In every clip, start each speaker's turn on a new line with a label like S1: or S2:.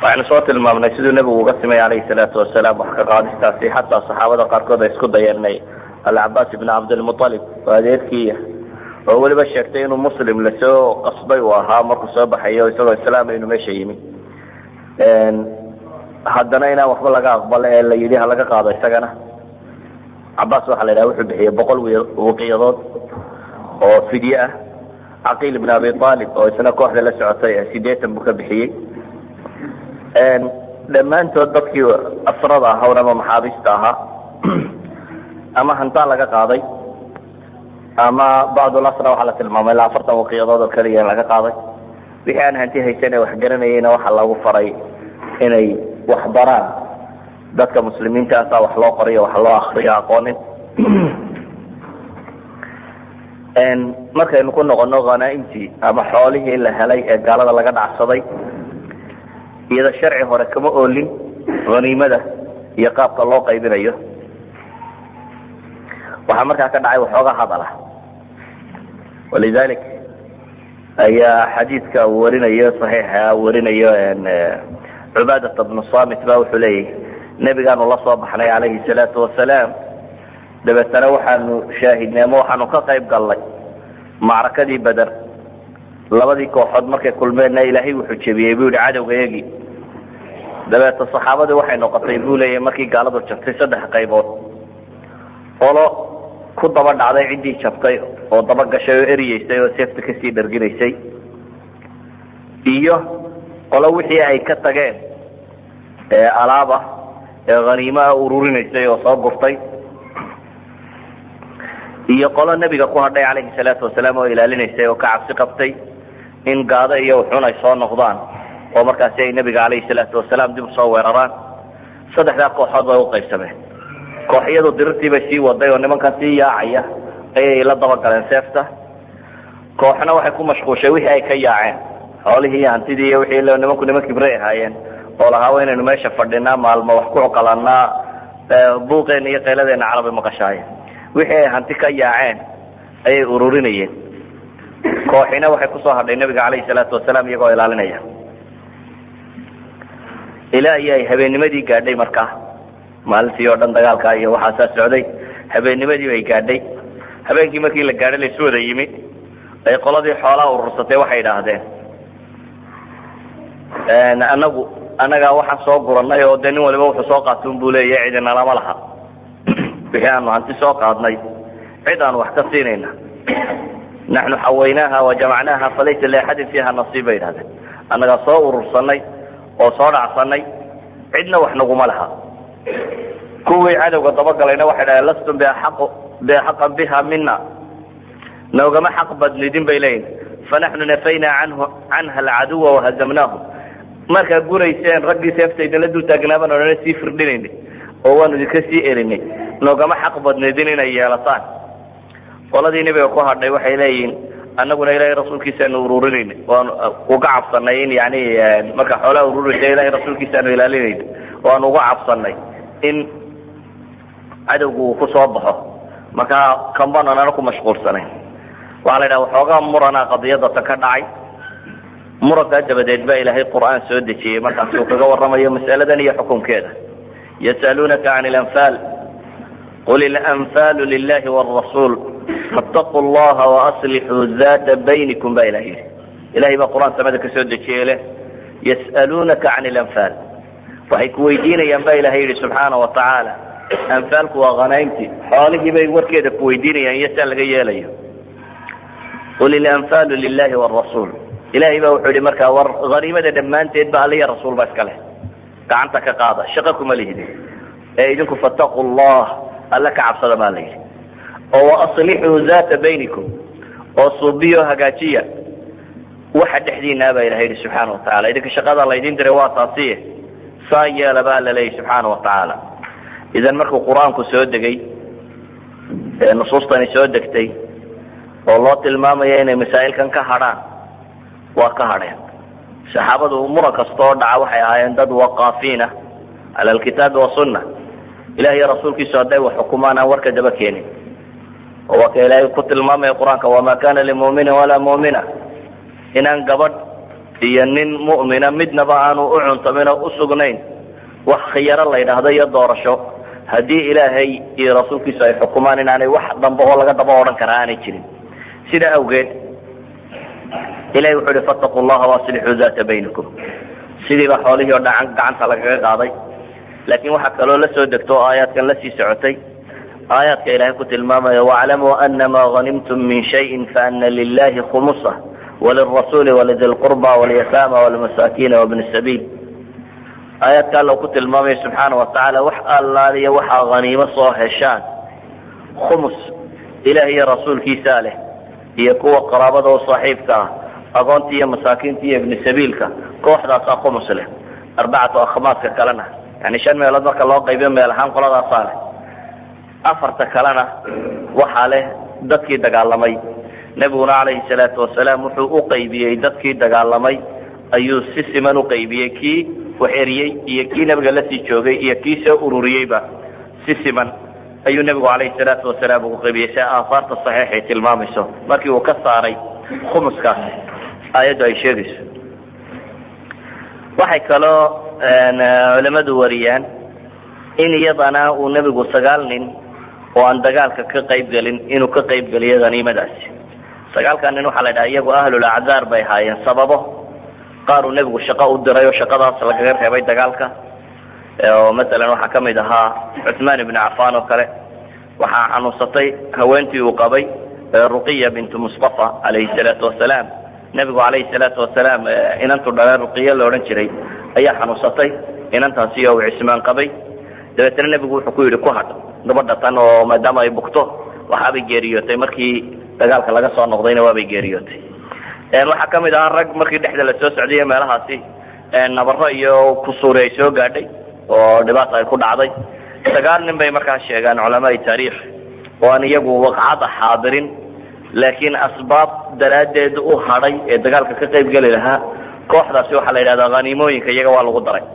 S1: waxaynu soo tilmaamnay siduu nebigu uga simay calayhi salaatu wasalaam wax ka qaadistaasi xataa saxaabada qaarkood ay isku dayeenay alcabaas ibn cabdilmualib oo adeerkiiya oo weliba sheegtay inuu muslim lasoo qasbay uu ahaa markuu soo baxayo isagoo islaama inuu meesha yimi haddana inaan waxba laga aqbalo ee la yidhi ha laga qaado isagana cabaas waxaa la yidhaha wuxuu bixiyey boqol waqiyadood oo fidye ah caqiil ibn abi aalib oo isna kooxda la socotay sideetan buu ka bixiyey dhammaantood dadkii asrada ahawn ama maxaabiista ahaa ama hantaan laga qaaday ama bacdulasra waxaa la tilmaamay ilaa afartan waqiyadood oo keliya in laga qaaday wixii aan hanti haysan ee wax garanayeyna waxaa lagu faray inay wax baraan dadka muslimiintaasa wax loo qoriyo wax loo akriyo aqoonin markaynu ku noqono hanaaimtii ama xoolihii la helay ee gaalada laga dhacsaday iyada sharci hore kama oolin haniimada iyo qaabka loo qaybinayo waxaa markaa ka dhacay waxoogaa hadala walidalik ayaa xadiidka uu warinayo saxiixa warinayo cubaadata bnu samit ba wuxuu leeyahy nebigaanu la soo baxnay calayhi salaatu wasalaam dabeetana waxaanu shaahidnay ama waxaanu ka qayb galnay macrakadii beder labadii kooxood markay kulmeenna ilaahay wuxuu jebiyey buu yihi cadowgayagii dabeeta saxaabadii waxay noqotay buu leeyahy markii gaaladu jabtay saddex qaybood olo ku daba dhacday ciddii jabtay oo daba gashay oo eriyeysay oo seefta kasii dharginaysay iyo qolo wixii ay ka tageen ee alaaba ee haniimaha ururinaysay oo soo gurtay iyo qolo nebiga ku hadhay calayhi salaatu wasalaam oo ilaalinaysay oo ka cabsi qabtay in gaado iyo uxun ay soo noqdaan oo markaasi ay nebiga calayhi salaatu wasalaam dib usoo weeraraan saddexdaa kooxood bay uqaybsameen kooxyadu dirirtii bay sii waday oo nimankan sii yaacaya ayay la dabagaleen seefta kooxna waxay ku mashquushay wixii ay ka yaaceen xoolihii iyo hantidii iyo wixii nimanku niman kibray ahaayeen oo lahaa waa inaynu meesha fadhinaa maalmo wax ku cuqalanaa buuqeena iyo qayladeena carabi maqashaayeen wixii ay hanti ka yaaceen ayay ururinayeen kooxina waxay kusoo hadhay nebiga calayhi salaatu wasalaam iyagoo ilaalinaya ilaa iyo ay habeennimadii gaadhay markaa maalintii oo dhan dagaalka iyo waxaasaa socday habeennimadii bay gaadhay habeenkii markii la gaadhay laysu wada yimi ay qoladii xoolaha urursatay waxay idhaahdeen anagu annagaa waxaan soo guranay oo dee nin waliba wuxuu soo qaatun buu leeyahy cidina lama laha wixii aanu hanti soo qaadnay cid aanu wax ka siinayna naxnu xawaynaaha wajamacnaaha falaysa liaxadin fiiha nasiib bay idhahdeen annagaa soo urursanay oo soo dhacsanay cidna wax naguma laha kuwii cadowga dabagalayna waxay dhahdeen lastum biaxaqan biha mina noogama xaq badnidin bay leeyihin fanaxnu nafaynaa anhu canha alcaduwa wahazamnaahu markaa gurayseen raggii seefta idinla dul taagnaaban odhana sii firdhinayna oo waanu idinka sii erinay noogama xaq badnidin inay yeelataan qoladii nebiga ku hadhay waxay leeyihiin annaguna ilaahay rasuulkiisaanu ururinayna waanu uga cabsanay in yani marka xoolaha ururaysa ilahay rasuulkiisaanu ilaalinayna waanu uga cabsanay in cadowgu uu ku soo baxo markaa kambaan anana ku mashquulsanayn waxaa la yidhaha waxoogaa murana qadiyadata ka dhacay murankaa dabadeed baa ilaahay qur'aan soo dejiyey markaasi uu kaga warramayo mas'aladan iyo xukunkeeda yasaluunaka can ilanfaal qul ilanfaalu lilahi wاrasuul faاtaquu llaha waaslixuu data baynikum ba ilah yidhi ilahay baa qur'aan samada ka soo dejiyey leh yas'aluunaka can ilanfaal waxay ku weydiinayaan ba ilahay yidhi subxaana wa tacaala anfaalku waa khanaymti xoolihii bay warkeeda ku weydiinayaan iyo saa laga yeelayo qul ilanfaalu lilahi wاrasuul ilahay baa wuxuu yihi markaa war haniimada dhammaanteed ba aliya rasuul ba iska leh gacanta ka qaada shaqa kuma lihidin ee idinku fataquu llah alla ka cabsada baa la yidhi oo waaslixuu data baynikum oo suubiyo hagaajiya waxa dhexdiinaa baa ilahay yihi subxaana wa tacala idinka shaqada laydin diray waa taasiye saa yeela baa la leeyahy subxaana wa tacaala idan markuu qur-aanku soo degay ee nusuustani soo degtay oo loo tilmaamaya inay masaa'ilkan ka hadhaan waa ka hadheen saxaabadu muran kastoo dhaca waxay ahaayeen dad waqaafiina cala alkitaabi wasunna ilaah iyo rasuulkiisu hadday wax xukumaan aan warka daba keenin oo waa ka ilaahay ku tilmaamaya qur-aanka wamaa kana limuminin walaa mu'mina inaan gabadh iyo nin mu'mina midnaba aanu u cuntamin oo u sugnayn wax khiyaro la yidhaahdo iyo doorasho haddii ilaahay iyo rasuulkiisu ay xukumaan inaanay wax dambe oo laga daba odhan karaa aanay jirin sidaa awgeed ilahay wuxuu ihi fattaquu llaha waaslixuu daata baynikum sidiiba xoolihii oo dhacan gacanta lagaga qaaday laakiin waxaa kaloo la soo degto oo aayaadkan la sii socotay aayaadka ilaahay ku tilmaamaya waclamuu anama hanimtum min shayin faana lilahi khumusa walirasuuli walidi lqurba walyataama walmasaakiina wabni sabiil aayaadka alla ku tilmaamaya subxaana watacaala wax allaaliya waxaa haniimo soo heshaan khumus ilaah iyo rasuulkiisaa leh iyo kuwa qaraabada oo saaxiibka ah agoonta iyo masaakiinta iyo ibni sabiilka kooxdaasaa khumus leh arbacatu akhmaaska kalena yani shan meelood marka loo qaybiyo meel ahaan qoladaasaa leh afarta kalena waxaa leh dadkii dagaalamay nebiguna calayhi salaatu wasalaam wuxuu u qaybiyey dadkii dagaalamay ayuu si siman u qaybiyey kii waxeriyey iyo kii nebiga lasii joogay iyo kii soo ururiyeyba si siman ayuu nebigu calayhi salaatu wasalaam ugu qaybiyey si aahaarta saxiixay tilmaamayso markii uu ka saaray khumuskaas aayaddu ay sheegayso waxay kaloo culamadu wariyaan in iyadana uu nebigu sagaal nin oo aan dagaalka ka qayb gelin inuu ka qayb geliyo haniimadaasi sagaalkaa nin waxaa la dhaha iyagu ahlul acdaar bay ahaayeen sababo qaar uu nebigu shaqo u diray oo shaqadaas lagaga reebay dagaalka oo masalan waxaa ka mid ahaa cuثmaan ibnu cafaan oo kale waxaa xanuunsatay haweentii uu qabay ruqiya bintu mustafa calayhi salaatu wasalaam nebigu calayhi salaatu wasalaam inantu dhaleen ruqiya la odhan jiray ayaa xanuunsatay inantaasi oo uu cismaan qabay dabeetna nebigu wuxuu ku yidhi ku hadh gabadha tan oo maadaama ay bugto waxaabay geeriyootay markii dagaalka laga soo noqdayna waabay geeriyootay waxaa ka mid ahaa rag markii dhexda la soo socdaiyo meelahaasi nabaro iyo kusuuri ay soo gaadhay oo dhibaata ay ku dhacday sagaal nin bay markaa sheegaan culamaai taariikh oo aan iyagu waqcada xaadirin laakiin asbaab daraaddeed u hadhay ee dagaalka ka qayb geli lahaa kooxdaasi waxaa la yidhahdaa haniimooyinka iyaga waa lagu daray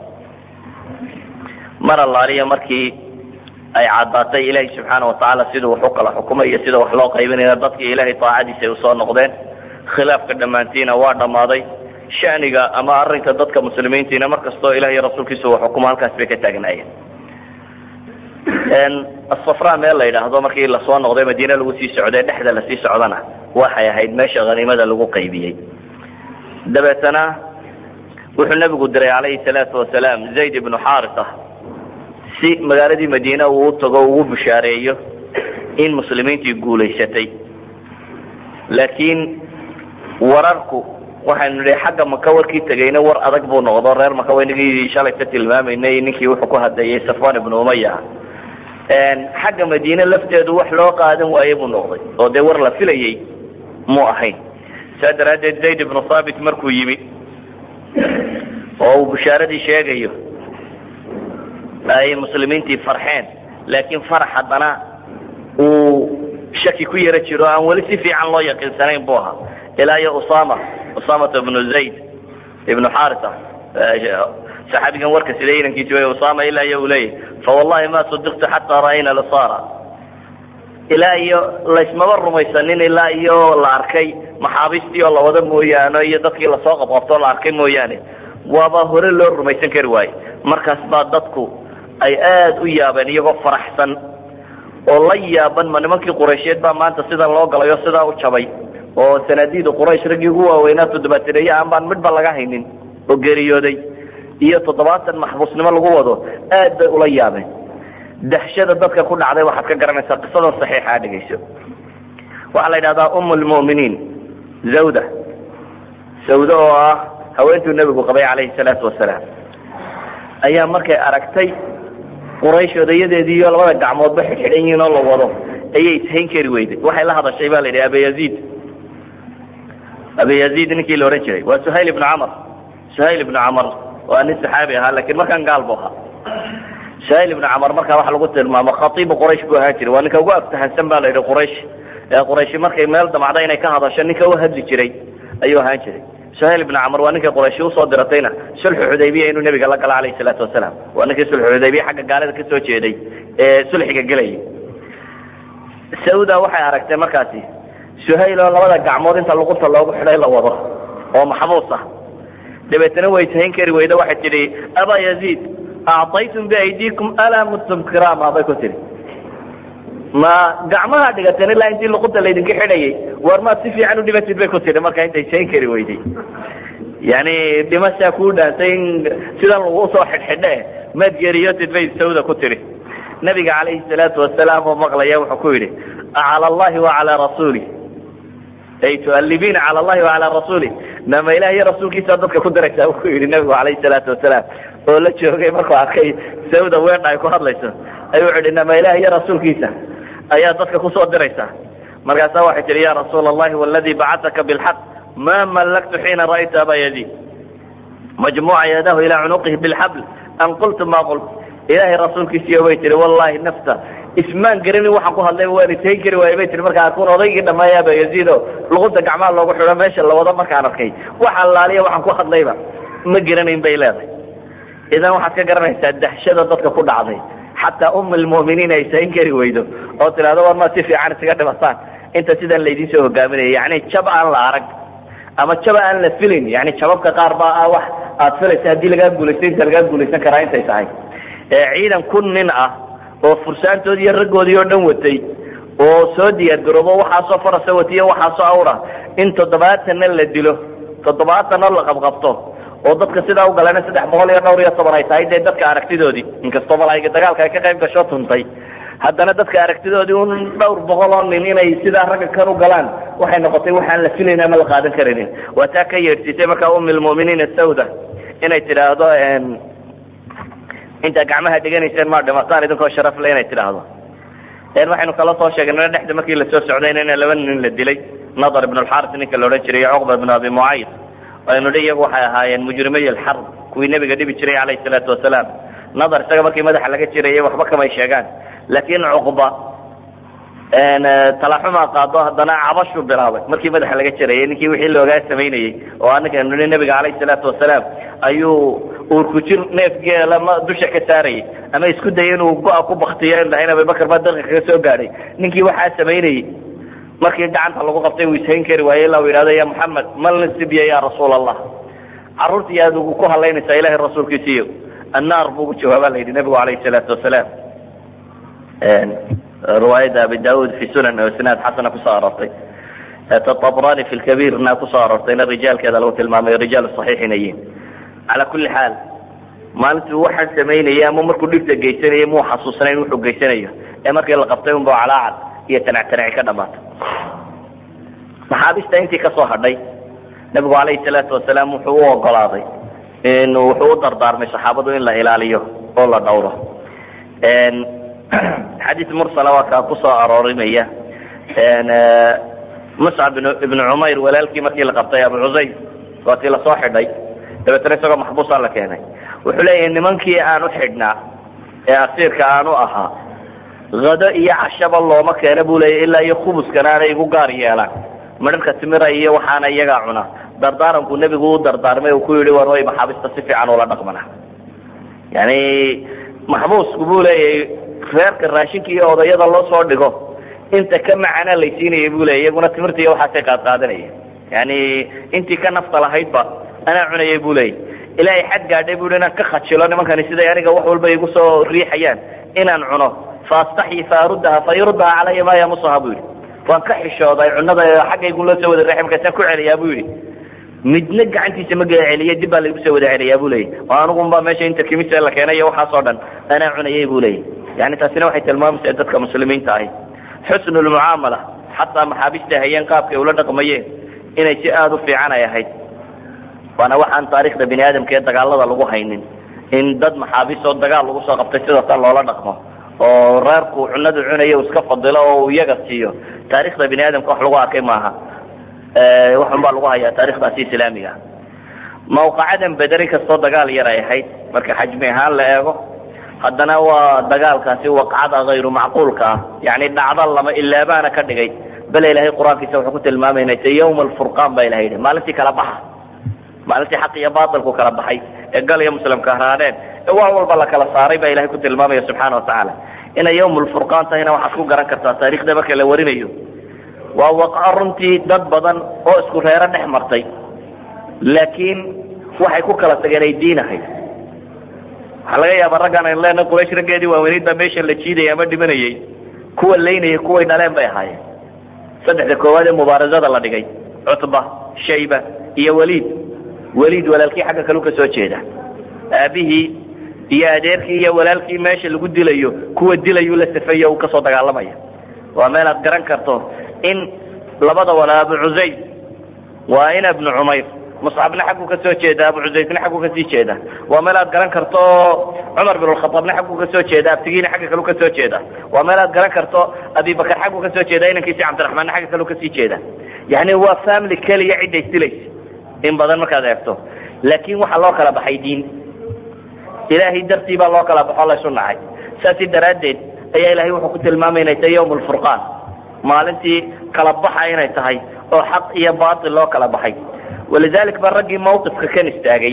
S1: mar allaaliya markii ay caddaatay ilaahay subxaana watacaala siduu wax u kala xukumay iyo sida wax loo qaybinaya dadkii ilaahay daacadiisa ay usoo noqdeen khilaafka dhammaantiina waa dhammaaday shaniga ama arrinka dadka muslimiintiina mar kastoo ilaah iyo rasuulkiisu uu xukumo halkaas bay ka taagnaayeen asafra meel la yidhaahdo markii lasoo noqday madiine lagu sii socday dhexda lasii socdana waxay ahayd meesha haniimada lagu qaybiyey dabeetana wuxuu nebigu diray calayhi salaatu wasalaam zayd ibnu xaarisa si magaaladii madiine uu u tago ugu bushaareeyo in muslimiintii guulaysatay laakiin wararku waxaynu nidhi xagga maka warkii tegayna war adag buu noqdo reer maka waynagii shalay ka tilmaamaynay ninkii wuxuu ku hadlayay safwan ibnu umaya xagga madiine lafteedu wax loo qaadan waaye buu noqday oo dee war la filayey muu ahayn saa daraaddeed zayd ibnu thaabit markuu yimi oo uu bushaaradii sheegayo ay muslimiintii farxeen laakiin farax haddana uu shaki ku yaro jiro aan weli si fiican loo yaqiinsanayn buu ahaa ilaa iyo usama usamata ibnu zayd ibnu xarisa saxaabigan warka sida inankiisi way usama ilaa iyo uu leeyahy fawallahi ma sadiqtu xataa ra'ayna lasara ilaa iyo laysmaba rumaysanin ilaa iyo la arkay maxaabiistii oo lawada mooyaane iyo dadkii lasoo qabqabtoo la arkay mooyaane waaba hore loo rumaysan kari waaye markaas baa dadku ay aad u yaabeen iyagoo faraxsan oo la yaaban ma nimankii quraysheed baa maanta sidan loo galay oo sidaa u jabay oo sanaadiida quraysh raggii ugu waaweynaa toddobaatireeye aan baan midba laga haynin oo geeriyooday iyo toddobaatan maxbuusnimo lagu wado aad bay ula yaabeen dahshada dadka ku dhacday waxaad ka garanaysaa qisadan saxiixa a dhegayso waxaa la yidhahdaa um lmu'miniin zawda sawda oo ah haweentuu nebigu qabay calayhi salaatu wasalaam ayaa markay aragtay quraysh odayadeediiyo labada gacmoodba xidxidhan yihiin oo la wado ayay ishayn kari weyday waxay la hadashay ba la yidhi abayaziid abayaziid ninkii la odhan jiray waa suhayl ibnu camar suhayl ibnu camar waa nin saxaabi ahaa lakin markaan gaal bu ahaa suhayl ibnu camar markaa waxa lagu tilmaamo khatiibu quraysh buu ahaan jiray waa ninka ugu aftahansan ba la yidhi quraysh ee qurayshi markay meel damacda inay ka hadasho ninka u hadli jiray ayuu ahaan jiray suhayl ibnu camar waa ninkay qurayshi usoo diratayna sulxu xudaybiya inuu nebiga la galo calayhi salaatu wasalaam waa ninkii sulxu xudaybiya xagga gaalada ka soo jeeday ee sulxiga gelayay sauda waxay aragtay markaasi suhayl oo labada gacmood inta luqunta loogu xidhay la wado oo maxbuus ah dabeetana way tahin kari weyda waxay tidhi abaa yaziid acطaytum biaydiikum alaa mudtum kiraama bay ku tihi ma gacmaha dhigateen ilaa intii luqunta laydinka xidhayay war maad si fiican u dhimatid bay ku tihi markaa intay tahin kari weyday yani dhimashaa kuu dhaantay in sidan lagu soo xidhxidhe maad geeriyootid bay sawda ku tihi nabiga calayhi salaatu wasalaam oo maqlaya wuxuu ku yidhi acala allahi wacalaa rasuuli ay tualibiina cala allahi wacalaa rasuuli nama ilaah iyo rasuulkiisa dadka ku diraysaa u ku yidhi nabigu calayhi salaatu wasalaam oo la joogay markuu arkay sawda weedha ay ku hadlayso ayuu wuxu ihi nama ilaah iyo rasuulkiisa ayaa dadka kusoo diraysaa markaasaa waxay tihi ya rasuula allahi waladii bacataka bilxaq ma mallaktu xiina ra'aytu abaa yaziid majmuuca yadahu ilaa cunuqihi bilxabl an qultu ma qult ilaahay rasuulkiisiiyo bay tihi wallahi nafta ismaan garanin waxaan ku hadlayba waan itayn kari waayay bay tihi markaa arkuun odaygii dhammaaya aba yaziid oo luqunta gacmaha loogu xidho meesha la wado markaan arkay wax allaaliya waxaan ku hadlayba ma garanayn bay leedahay idan waxaad ka garanaysaa dahshada dadka ku dhacday xataa um lmu'miniin ay tahin kari weydo oo tidhahdo war maad si fiican isaga dhimataan inta sidan laydin soo hogaaminaya yani jab aan la arag ama jaba aan la filin yani jababka qaar baa ah wax aad filaysa haddii lagaa guulaysto inta lagaa guulaysan karaa intay tahay ciidan kun nin ah oo fursaantoodii iyo raggoodii oo dhan watay oo soo diyaar garoobo waxaasoo farasa watiyo waxaasoo awra in toddobaatanna la dilo toddobaatanna la qabqabto oo dadka sidaa u galana saddex boqol iyo dhowr iyo toban ay tahay dee dadka aragtidoodii inkastoo malaa'iga dagaalka ay ka qayb gasho tuntay haddana dadka aragtidoodii un dhowr boqol oo nin inay sidaa ragga kan u galaan waxay noqotay waxaan la filayn ama la qaadan karinin waa taa ka yeedhsiisay markaa umi lmu'miniin asawda inay tidhaahdo intaa gacmaha dhiganayseen maa dhimataan idinkoo sharaf le inay tidhaahdo waxaynu kala soo sheegnay dhexda markii lasoo socdayna in laba nin la dilay nadar ibn alxaris ninka la odhan jiray cuqba ibn abi mucayd aynu dhi iyagu waxay ahaayeen mujrimay alxarb kuwii nebiga dhibi jiray calayhi salaatu wasalaam nadar isaga markii madaxa laga jirayay waxba kamay sheegaan laakiin cuqba talaxumaa qaado haddana cabashuu bilaabay markii madaxa laga jirayay ninkii wixii loogaa samaynayey oo anaganu nihi nebiga calayhi salaatu wasalaam ayuu uurku jir neef geela ma dusha ka saarayay ama isku dayay inuu go-a ku baktiyo in lahayn abubakar baa daqiiq kaga soo gaadhay ninkii waxaa samaynayey markii gacanta lagu qabtay uu ishayn kari waayey ilaa uu yidhahdo ya moxamed mal nasibya ya rasuula allah carruurtii aad ugu ku hadlaynaysaa ilahay rasuulkiisiiyo annaar buu ugu jawaabaa la yidhi nebigu calayhi salaatu wasalaam riwaayadda abi daauud fi sunan oo isnaad xasana kusoo aroortay tabrani fi lkabiirna kusoo aroortayna rijaalkeeda lagu tilmaamay rijaalu saxiix inay yihiin calaa kulli xaal maalintuu waxaan samaynayay ama markuu dhibta geysanayay muu xasuusanayn wuxuu geysanayo ee markii la qabtay unba calaacal iyo tanac tanaci ka dhamaatay maxaabiista intii kasoo hadhay nebigu calayhi salaatu wasalaam wuxuu u ogolaaday in wuxuu u dardaarmay saxaabadu in la ilaaliyo oo la dhowro xadiis mursala waa kaa kusoo aroorinaya muscab ibnu cumayr walaalkii markii la qabtay abu cusayr waa tii lasoo xidhay dabeetana isagoo maxbuusaa la keenay wuxuu leeyahay nimankii aan u xidhnaa ee asiirka aan u ahaa hado iyo cashaba looma keena buu leeyahy ilaa iyo khubuskana aanay igu gaar yeelaan midharka timira iyo waxaana iyagaa cuna dardaaranku nebigu u dardaarmay uu ku yidhi war way maxaabista si fiican ula dhaqmana yani maxbuusku buu leeyahay reerka raashinka iyo odayada loo soo dhigo inta ka macana laysiinaya bu leeyay iyaguna timirta iyo waxaasay qaadqaadanaya yani intii ka nafta lahaydba anaa cunayay bu leeyay ilaahay xad gaadhay bu inaan ka khajilo nimankani siday aniga wax walba igu soo riixayaan inaan cuno faastaxyi faaruddaha fayurdaha calaya ma yamusaha bu yidhi waan ka xishooday cunada xaggaygu loo soo wada riixay markaasaan ku celiyaa bu yidhi midna gacantiisa ma gala celiya dib baa laygu soo wada celiyaa bu leeyay oo anugunba meesha inta kimisa la keenay waxaas oo dhan anaa cunayay bu leeyay yani taasina waxay tilmaamaysaa dadka muslimiinta ahi xusnu lmucaamala xataa maxaabista hayeen qaabkay ula dhaqmayeen inay si aada u fiican ay ahayd waana waxaan taarikhda bini aadamka ee dagaalada lagu haynin in dad maxaabiis oo dagaal lagu soo qabtay sidaasaa loola dhaqmo oo reerku cunadu cunayo iska fadilo oo uu iyaga siiyo taarikhda bini aadamka wax lagu arkay maaha waxun baa lagu hayaa taarikhdaasi islaamiga mawqacadan bederi kastoo dagaal yar ay ahayd marka xajmi ahaan la eego haddana waa dagaalkaasi waqcada hayru macquulka ah yani dhacdo lama ilaabaana ka dhigay bale ilahay qur-aankiisa wuxuu ku tilmaamayna yawma alfurqaan baa ilaha yidhi maalintii kala baxa maalintii xaq iyo baatilku kala baxay ee gal iyo muslimka haraadeen ee wax walba la kala saaray baa ilahay ku tilmaamaya subxaana watacaala inay yawm lfurqaan tahayna waxaad ku garan kartaa taarikhda marka la warinayo waa waqa runtii dad badan oo isku reero dhex martay laakiin waxay ku kala tageen ay diin ahayd waxaa laga yaabaa raggaan aynu leenahay quraysh raggeedii waaweyneyd baa meesha la jiidayay ama dhimanayey kuwa laynayay kuway dhaleen bay ahaayeen saddexda koowaad ee mubaarasada la dhigay cutba shayba iyo waliid waliid walaalkii xagga kalu ka soo jeeda aabihii iyo adeerkii iyo walaalkii meesha lagu dilayo kuwa dilayuu la safeeyo uu kasoo dagaalamaya waa meel aad garan karto in labada wala abu cusayd waa in ibnu cumayr muscabna xagguu ka soo jeeda abu cusaydna xagguu kasii jeeda waa meel aad garan karto cumar bin khaaabna xagguu ka soo jeeda abtigiina xagga kalu ka soo jeeda waa meel aad garan karto abibakar xagguu ka soo jeeda inankiisi cabdiraxmaanna xagga kalu kasii jeeda yani waa family keliya cidday dilaysa in badan markaad eegto laakiin waxaa loo kala baxay diin ilaahay dartii baa loo kala baxo laysu nacay saasi daraaddeed ayaa ilahay wuxuu ku tilmaamay inay tahay yawm lfurqaan maalintii kala baxa inay tahay oo xaq iyo baatil loo kala baxay walidalik ba raggii mawqifka kan istaagay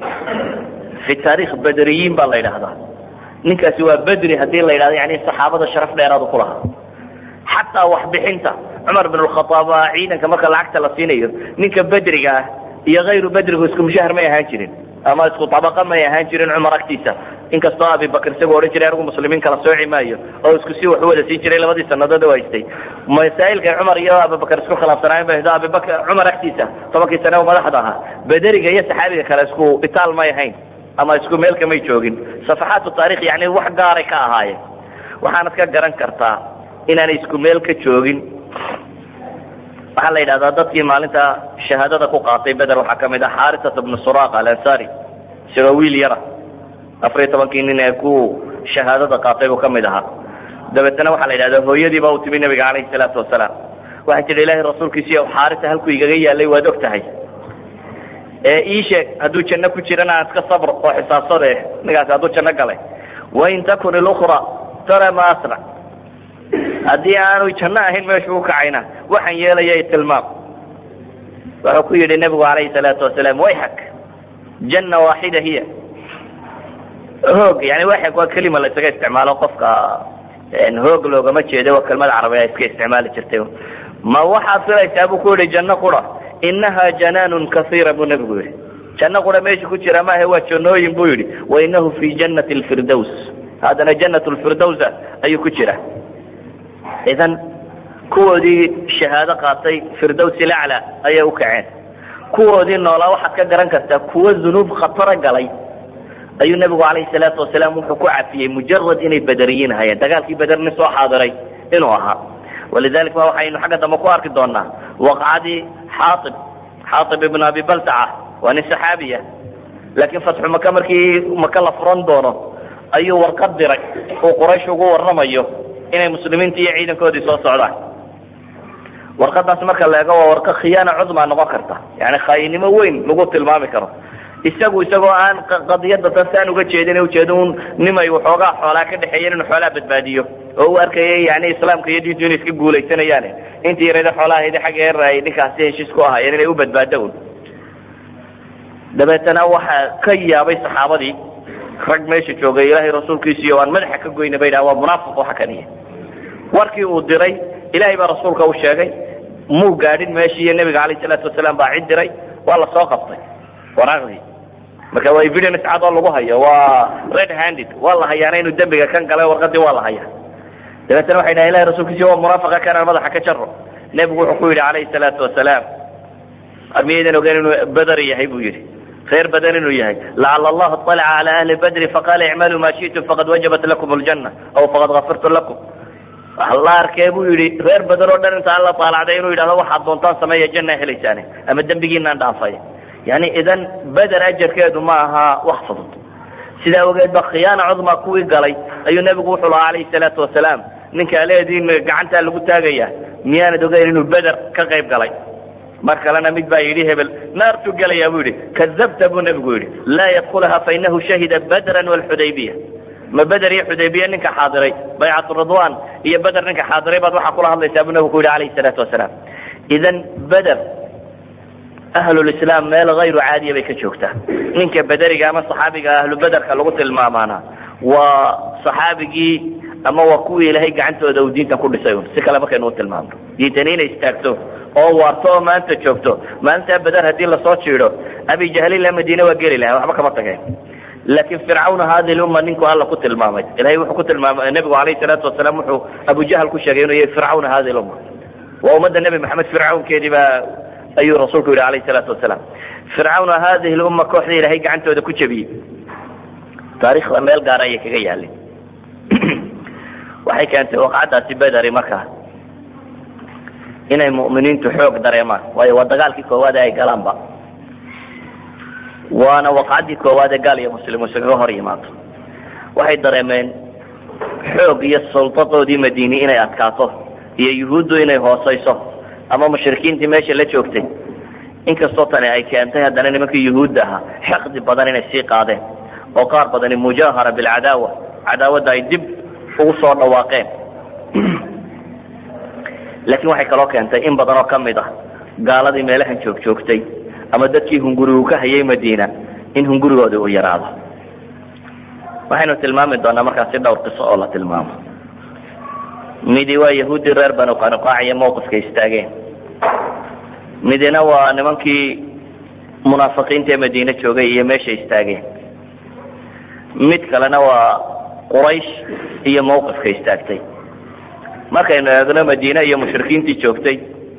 S1: fi taarikh bedriyiin baa la yidhaahdaa ninkaasi waa bedri haddii la yidhahdo yani saxaabada sharaf dheeraadu ku lahaa xataa waxbixinta cumar bin khaaab waa ciidanka marka lacagta la siinayo ninka bedriga ah iyo hayru bedrigu isku mushahar may ahaan jirin ama isku abaqa may ahaan jirin cumar agtiisa inkastoo abibakr isagoo odhan jiray anigu muslimiin kala sooci maayo oo isku si wax u wada siin jiray labadii sanadood oo haystay masaa'ilka cumar iyo abibakr isku khilaafsanaayen ba hdo abibakr cumar agtiisa tobankii sane oo madaxda ahaa bederiga iyo saxaabiga kale isku itaal may ahayn ama isku meelka may joogin safaxaatu taarikh yani wax gaaray ka ahaayeen waxaanad ka garan kartaa inaanay isku meel ka joogin waxaa la yidhahdaa dadkii maalinta shahaadada ku qaatay beder waxaa ka mid ah xarisata bnu suraq alansari isagoo wiil yara afariyo tobankii nin ee ku shahaadada qaatay buu ka mid ahaa dabeetna waxaa la yidhahdaa hooyadii baa u timi nabiga calayhi salaatu wasalaam waxay tidhi ilaahay rasuulkiisiiyo xaarisa halkuu igaga yaalay waad og tahay ee ii sheeg hadduu janno ku jirana aan iska sabr oo xisaabsade ninkaasi hadduu janno galay wain takun ilukra tara ma asnac haddii aanu janno ahayn meeshu u kacayna waxaan yeelaya tilmaam wuxuu ku yidhi nebigu calayhi salaatu wasalaam wayxak janna waaxida hiya hoog yani wayxak waa kelima la isaga isticmaalo qofka hoog loogama jeedo waa kelmada carabiga iska isticmaali jirtay ma waxaad filaysaa buu ku yidhi janno qura inaha janaanun kaiira buu nebigu yidhi janno qura meesha ku jira maahe waa jannooyin buu yidhi wainahu fi jannati lfirdows haddana jannat lfirdowsa ayuu ku jira idan kuwoodii shahaado qaatay firdows ilacla ayay u kaceen kuwoodii noolaa waxaad ka garan kartaa kuwo dunuub khatara galay ayuu nebigu calayhi salaatu wasalaam wuxuu ku cafiyey mujarad inay bederiyiin ahayeen dagaalkii beder nin soo xaadiray inuu ahaa walidalik ba waxaynu xagga dambe ku arki doonaa waqcadii xaaib xaaib ibn abi baltaca waa nin saxaabiya laakiin fatxu maka markii maka la furan doono ayuu warqad diray uu quraysh ugu warramayo inay muslimiinta iyo ciidankoodii soo socdaan warqadaas marka la eego waa warqa khiyaana cudmaa noqon karta yani khaayinimo weyn lagu tilmaami karo isagu isagoo aan qadiyada tasaan uga jeedin ujeeda un nimay waxoogaa xoolaa ka dhexeeyeen inuu xoolaa badbaadiyo oo u arkayay yani islaamka iyo diintu inay iska guulaysanayaane intii yarada xoolahaydi xagga eer ay ninkaasi heshiis ku ahaayeen inay u badbaado un dabeetana waxaa ka yaabay saxaabadii rag meesha joogay ilaahay rasuulkiisiiyo waan madaxa ka goyna bay dhaha waa munaafiq waxa kaniya warkii uu diray ilaahay baa rasuulka u sheegay muu gaadhin meeshii iyo nebiga calayh salaatu wasalaam baa cid diray waa la soo qabtay waraaqdii marka waa evidence cad oo lagu hayo waa red handed waa la hayaana inuu dembiga kan galay warqadii waa la hayaa dabeetana waxay dhahan ilahay rasuulkiisi waa munaafiqa kanaan madaxa ka jaro nebigu wuxuu ku yidhi calayhi salaatu wasalaam miyaydan ogeyn inuu beder yahay buu yidhi reer badan inuu yahay lacala allahu alaca cala ahli badri faqaala icmaluu maa shi'tum faqad wajabat lakum aljanna aw faqad gafirtu lakum waxa la arkee buu yidhi reer badan oo dhan inta alla taalacday inuu yidhahdo waxaad doontaan sameeya janna helaysaane ama dembigiinaan dhaafay yani idan beder ajarkeedu ma aha wax fudud sidaa ogeed ba khiyaana cudma kuwii galay ayuu nebigu wuxuu lahaa calayhi salaatu wasalaam ninkaa leediin gacantaa lagu taagaya miyaanad ogeyn inuu beder ka qayb galay mar kalena mid baa yidhi hebel naartuu gelayaa buu yidhi kadabta buu nebigu yidhi laa yadkulaha fainahu shahida badran walxudaybiya ma beder iyo xudaybiya ninka xaadiray baycatu ridwan iyo beder ninka xaadiray baad waxaa kula hadlaysaa buu nebigu ku yidhi calayhi salaatu wasalaam idan beder ahlulislaam meel hayru caadiya bay ka joogtaa ninka bederiga ama saxaabiga ahlu bederka lagu tilmaamaana waa saxaabigii ama waa kuwii ilaahay gacantooda uu diintan ku dhisay un si kale markaynu u tilmaamno diintani inay istaagto oo waarto oo maanta joogto maalintaa beder haddii lasoo jiido abijahlilah madiine waa geli laha waxba kama tageen laakiin fircawn hadi lumma ninku alla ku tilmaamay ilahay wuxuu ku tilmaamay nebigu alayh salaatu wasalaam wuxuu abujahl ku sheegay inuu yahay fircawn hadi lumma waa ummadda nebi maxamed fircawnkeedii baa ayuu rasuulku yidhi alayh salaatu wasalaam fircawna hadihi lumma kooxda ilaahay gacantooda ku jebiyey taarikhda meel gaar ayay kaga yaalin waxay keentay waqcadaasi bederi markaa inay mu'miniintu xoog dareemaan waayo waa dagaalkii koowaad ee ay galaanba waana waqcaddii koowaad ee gaal iyo muslim iskaga hor yimaado waxay dareemeen xoog iyo suldadoodii madiini inay adkaato iyo yuhuuddu inay hoosayso ama mushrikiintii meesha la joogtay inkastoo tani ay keentay haddana nimankii yuhuudda ahaa xaqdi badan inay sii qaadeen oo qaar badani mujaahara bilcadaawa cadaawadda ay dib ugu soo dhawaaqeen laakiin waxay kaloo keentay in badan oo ka mid ah gaaladii meelahan joog joogtay ama dadkii hungurigu ka hayay madiina in hungurigoodii uu yaraado waxaynu tilmaami doonaa markaasi dhowr qiso oo la tilmaamo midi waa yahuuddii reer banu qanuqaac iyo mawqifka istaageen midina waa nimankii munaafiqiinta ee madiine joogay iyo meesha istaageen mid kalena waa quraysh iyo mawqifka istaagtay markaynu eegno madiine iyo mushrikiintii joogtay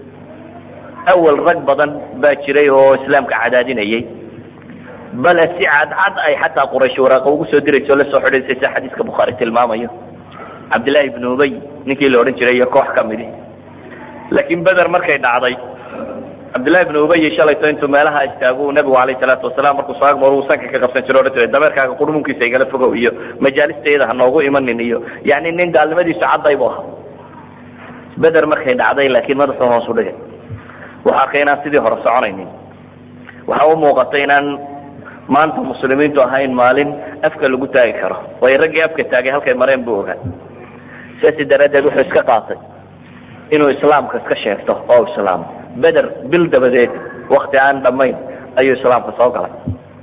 S1: awal rag badan baa jiray oo islaamka cadaadinayay bale si cadcad ay xataa quraysh waraaqa ugu soo dirayso o la soo xidhaysay sida xadiiska bukhaari tilmaamayo cabdillaahi ibnu ubay ninkii la odhan jiray iyo koox ka midi laakiin beder markay dhacday cabdillahi ibnu ubay shalayto intuu meelaha istaagu nabigu alayh salaatu wasalaam markuu soo agmaro uu sanka ka qabsan jiro odhan jiray dameerkaaga qurmunkiisa igala fogow iyo majaalistayada ha noogu imanin iyo yani nin gaalnimadiisu cadday bu ahaa beder markay dhacday laakiin madaxuu hoos u dhigay waxaa arkay inaan sidii hore soconaynin waxa u muuqatay inaan maanta muslimiintu ahayn maalin afka lagu taagi karo waayo raggii afka taagay halkay mareen buu ogaa sidaasi daraaddeed wuxuu iska qaatay inuu islaamka iska sheegto oo islaamo beder bil dabadeed wakti aan dhammayn ayuu islaamka soo galay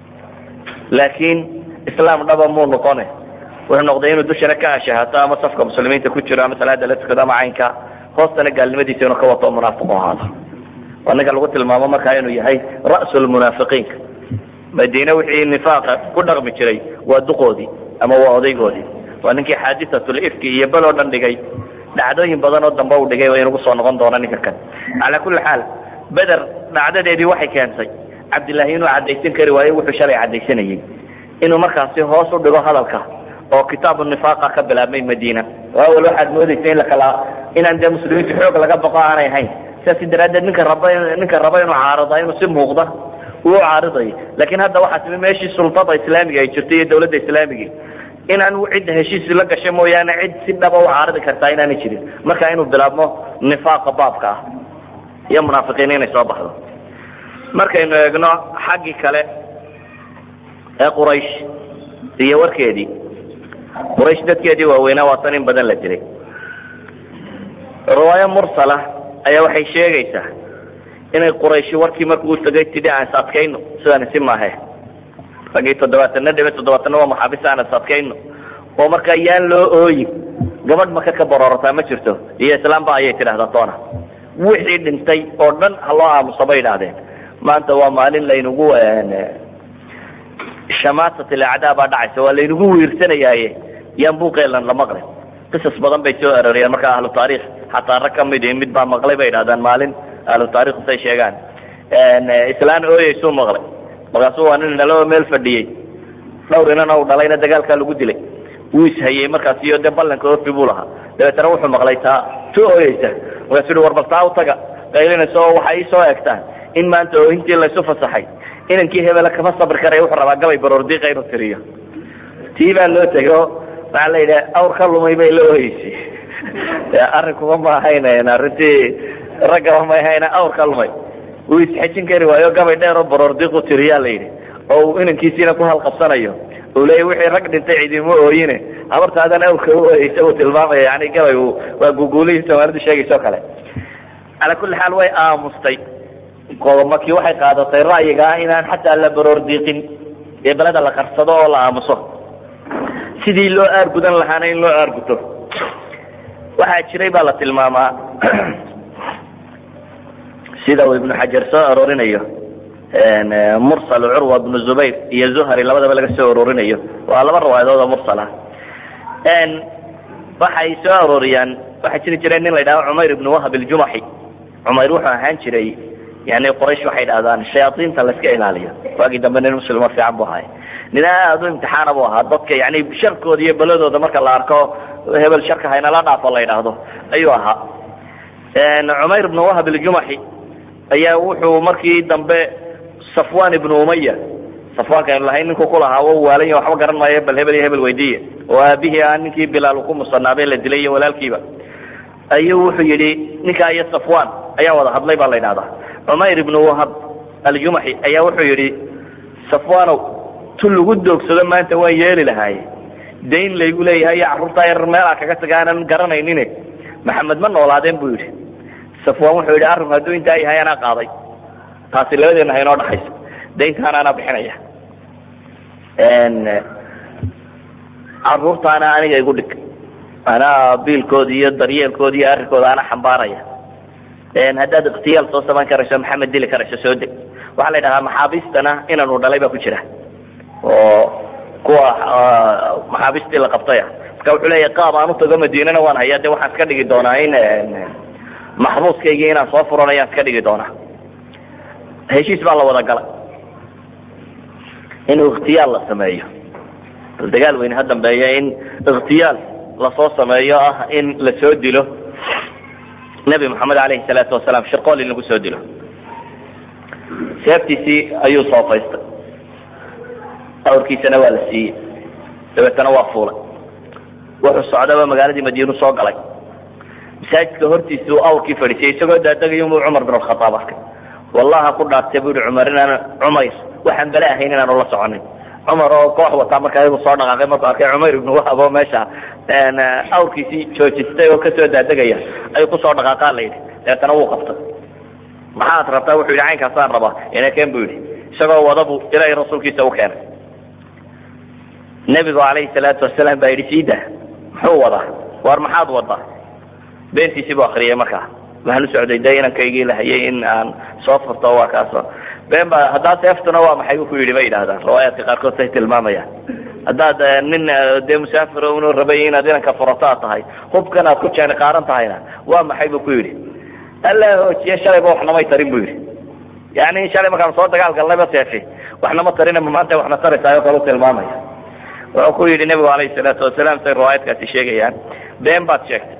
S1: laakiin islaam dhaba muu noqone wuxuu noqday inuu dushana ka ashahaato ama safka muslimiinta ku jiro ama salaada la tukado ama caynka hoostana gaalnimadiisa inuu ka wato munaafiq ahaado waa ninka lagu tilmaamo markaa inuu yahay ra'su lmunaafiqiinka madiine wixii nifaaqa ku dhaqmi jiray waa duqoodii ama waa odaygoodii waa ninkii xaadiatulifki iyo bel oo dhan dhigay dhacdooyin badan oo dambe uu dhigay waa inugu soo noqon doona ninka kan calaa kulli xaal beder dhacdadeedii waxay keentay cabdillaahi inuu caddaysan kari waayo wuxuu shalay caddaysanayey inuu markaasi hoos u dhigo hadalka oo kitaabu nifaaqa ka bilaabmay madiina awal waxaad moodaysa in lakala inaan dee muslimiintu xoog laga baqo aanay ahayn sidaasi daraaddeed ninka raba ninka raba inuu caarida inuu si muuqda uu caaridayo laakiin hadda waxaa timi meeshii sultada islaamiga ay jirto iyo dawladda islaamigii inaan cidda heshiis la gasho mooyaane cid si dhaba u caaridi kartaa inaanay jirin marka inuu bilaabmo nifaaqa baabka ah iyo munaafiqiin inay soo baxdo markaynu eegno xaggii kale ee quraysh iyo warkeedii quraysh dadkeedii waaweynaa waa tan in badan la dilay riwaayo mursala ayaa waxay sheegaysaa inay qurayshi warkii markuu tagay tidhi aan is adkayno sidaan isi maahe raggii toddobaatana dhibe toddobaatana waa maxaabis aan is adkayno oo markaa yaan loo ooyin gabadh maka ka baroorataa ma jirto iyo islaamba ayay tidhahdaa toona wixii dhintay oo dhan ha loo aamuso bay idhaahdeen maanta waa maalin laynagu shamaasat ilacdaa baa dhacaysa waa laynagu wiirsanayaaye yaan buuqeelan la maqlin qisas badan bay soo arooriyeen markaa ahlu taariikh xataa rag ka midi mid baa maqlay bay idhahdaan maalin ahlu taarikhku say sheegaan islaan ooyeysuu maqlay markaasuu waa nin naloo meel fadhiyey dhowr inana u dhalayna dagaalkaa lagu dilay wuu ishayey markaas iyo dee ballanka ofi buu lahaa dabeetana wuxuu maqlay taa tu ooyeysa markaasuu hi war bal taa u taga qaylinaysa oo waxay ii soo egtaan in maanta oohintii laysu fasaxay inankii hebela kama sabri karaya wuxuu rabaa gabay baroordiiqa inuu tiriyo tii baa loo tegay oo waxaa la yidhaha awr ka lumay bay la ooyeysay arrinkuma ma ahayn arrintii raggaba ma ahayna awr ka lumay wuu isxejin kari waayo gabay dheer oo baroordiiqu tiriyaa la yidhi oo uu inankiisiina ku halqabsanayo uu leeya wixii rag dhintay cidima ooyine habartaadan awrka u ooyeysa uu tilmaamaya yani gabay waa guguulihii soomaalidu sheegaysa o kale calaa kulli xaal way aamustay qodomakii waxay qaadatay ra'yiga ah inaan xataa la baroor diiqin ee beleda la qarsado oo la aamuso sidii loo aargudan lahaana in loo aarguto waxaa jiray baa la tilmaamaa sida uu ibnu xajar soo arorinayo mursal curwa bnu zubayr iyo zuhri labadaba laga soo arorinayo waa laba riwaayadood oo mursal ah waxay soo arooriyaan waxaa jiri jiray nin la yidhahdo cumayr ibnu wahab iljumaxi cumayr wuxuu ahaan jiray yani quraysh waxay dhahdaan shayaaiinta layska ilaaliyo waagii dambe nin muslimo fiican bu ahaay nin aad u imtixaana bu ahaa dadka yani sharkooda iyo beladooda marka la arko hebel sharka haynala dhaafo la yidhaahdo ayuu ahaa cumayr ibnu wahab iljumaxi ayaa wuxuu markii dambe safwan ibnu umaya safwaanka aynu lahayn ninkuu ku lahaa wa waalan waxba garan maayo bal hebel iyo hebel weydiiye oo aabihii ah ninkii bilaal ku musanaabay la dilay iyo walaalkiiba ayuu wuxuu yidhi ninkaa iyo safwan ayaa wada hadlay baa la yidhahdaa cumayr ibnu wahab aljumaxi ayaa wuxuu yidhi safwanow tu lagu doogsado maanta waan yeeli lahaaye dayn laygu leeyahay iyo carruurtaa yar meelaa kaga taga aanan garanaynin maxamed ma noolaadeen buu yidhi safwan wuxuu yidhi arrinku hadduu intaa yahay anaa qaaday taasi labadeena haynoo dhaxayso dayntaana anaa bixinaya carruurtaana aniga igu dhig anaa biilkooda iyo daryeelkooda iyo arrinkooda ana xambaaraya haddaad ikhtiyaal soo samayn karayso maxamed dili karayso soo deg waxaa la yidhahaa maxaabiistana inanu dhalay baa ku jira oo kuwa maxaabiistii la qabtaya marka wuxuu leeyahy qaab aan utago madiinana waan hayaa de waxaan iska dhigi doonaa in maxbuuskaygii inaan soo furanayaan iska dhigi doonaa heshiis baa la wada galay in ikhtiyaal la sameeyo bal dagaal weyne ha dambeeya in ikhtiyaal lasoo sameeyo ah in la soo dilo nebi moxamed alayhi salaatu wasalaam shirqool in lagu soo dilo seeftiisii ayuu soofaystay awrkiisana waa la siiyey dabeetana waa fuulay wuxuu socdaba magaaladii madiinu soo galay masaajidka hortiisa uu awrkii fadhiisiyey isagoo daadegay unbuu cumar bin alkhataab arkay wallaha ku dhaartay bu yihi cumar inaan cumayr waxaan bale ahayn inaanu la soconin cumar oo koox wataa markaa iyagu soo dhaqaaqay markuu arkay cumayr ibnu wahab oo meesha awrkiisii joojistay oo kasoo daadegaya ayuu kusoo dhaqaaqaa la yidhi dabeetana wuu qabtay maxaad rabtaa wuxuu yidhi caynkaasaan rabaa inakeen bu yidhi isagoo wadabu ilaahay rasuulkiisa u keenay nebigu calayhi salaatu wasalaam baa yidhi siida muxuu wadaa war maxaad wadaa beentiisii buu akriyay markaa waxaan u socday de inankaygii lahayay in aan soo furto waa kaaso been baa haddaa seeftuna waa maxay ku yidhi bay yidhahdaan riwaayaadka qaarkood say tilmaamayaan haddaad nin dee musaafir unu rabay inaad inanka furato aad tahay hubkan aad ku jeeni qaaran tahayna waa maxay bu ku yidhi alla hoojiye shalayba waxnamay tarin bu yidhi yani shalay markaan soo dagaal galnayba seefi waxnama tarina maanta waxna taraysaayoo kale u tilmaamaya wuxuu ku yidhi nebigu alayhi salaatu wasalaam say riwaayaadkaasi sheegayaan been baad sheegtay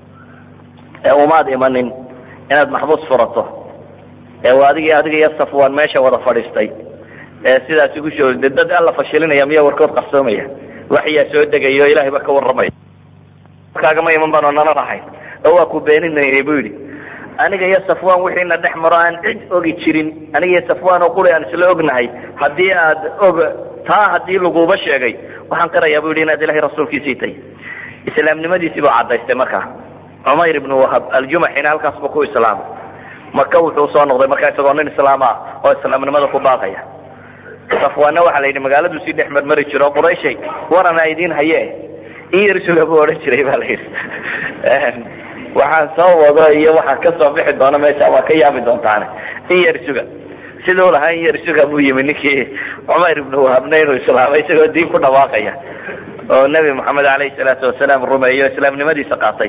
S1: ee umaad imanin inaad maxbuus furato ee adig adiga iyo safwan meesha wada fadhiistay ee sidaas igu soo dad alla fashilinaya miya warkood qarsoomaya waxyaa soo degayo ilahay ba ka warramaya kaagama iman baan oo nala rahayn oo waa ku beeninaynay bu yidhi aniga iyo safwan wixiina dhex maro aan cid ogi jirin aniga iyo safwan oo quli aan isla ognahay haddii aad og taa haddii laguba sheegay waxaan qirayaa bu yidhi inaad ilahay rasuulkiisii tay islaamnimadiisii buu cadaystay markaa cumayr ibnu wahab aljumaxina halkaas buu ku islaamay maka wuxuu soo noqday markaa isagoo nin islaam ah oo islaamnimada ku baaqaya safwaanna waxaa la yidhi magaaladu sii dhex marmari jiro qurayshay warana idiin haye in yar suga buu odhan jiray ba la yidhi waxaan soo wado iyo waxaa ka soo bixi doona meesha waa ka yaabi doontaane in yar suga siduu lahaa in yar suga buu yimi ninkii cumayr ibnu wahabna inuu islaamay isagoo diin ku dhawaaqaya oo nebi moxamed alayhi salaatu wasalaam rumeeyo islaamnimadiisa qaatay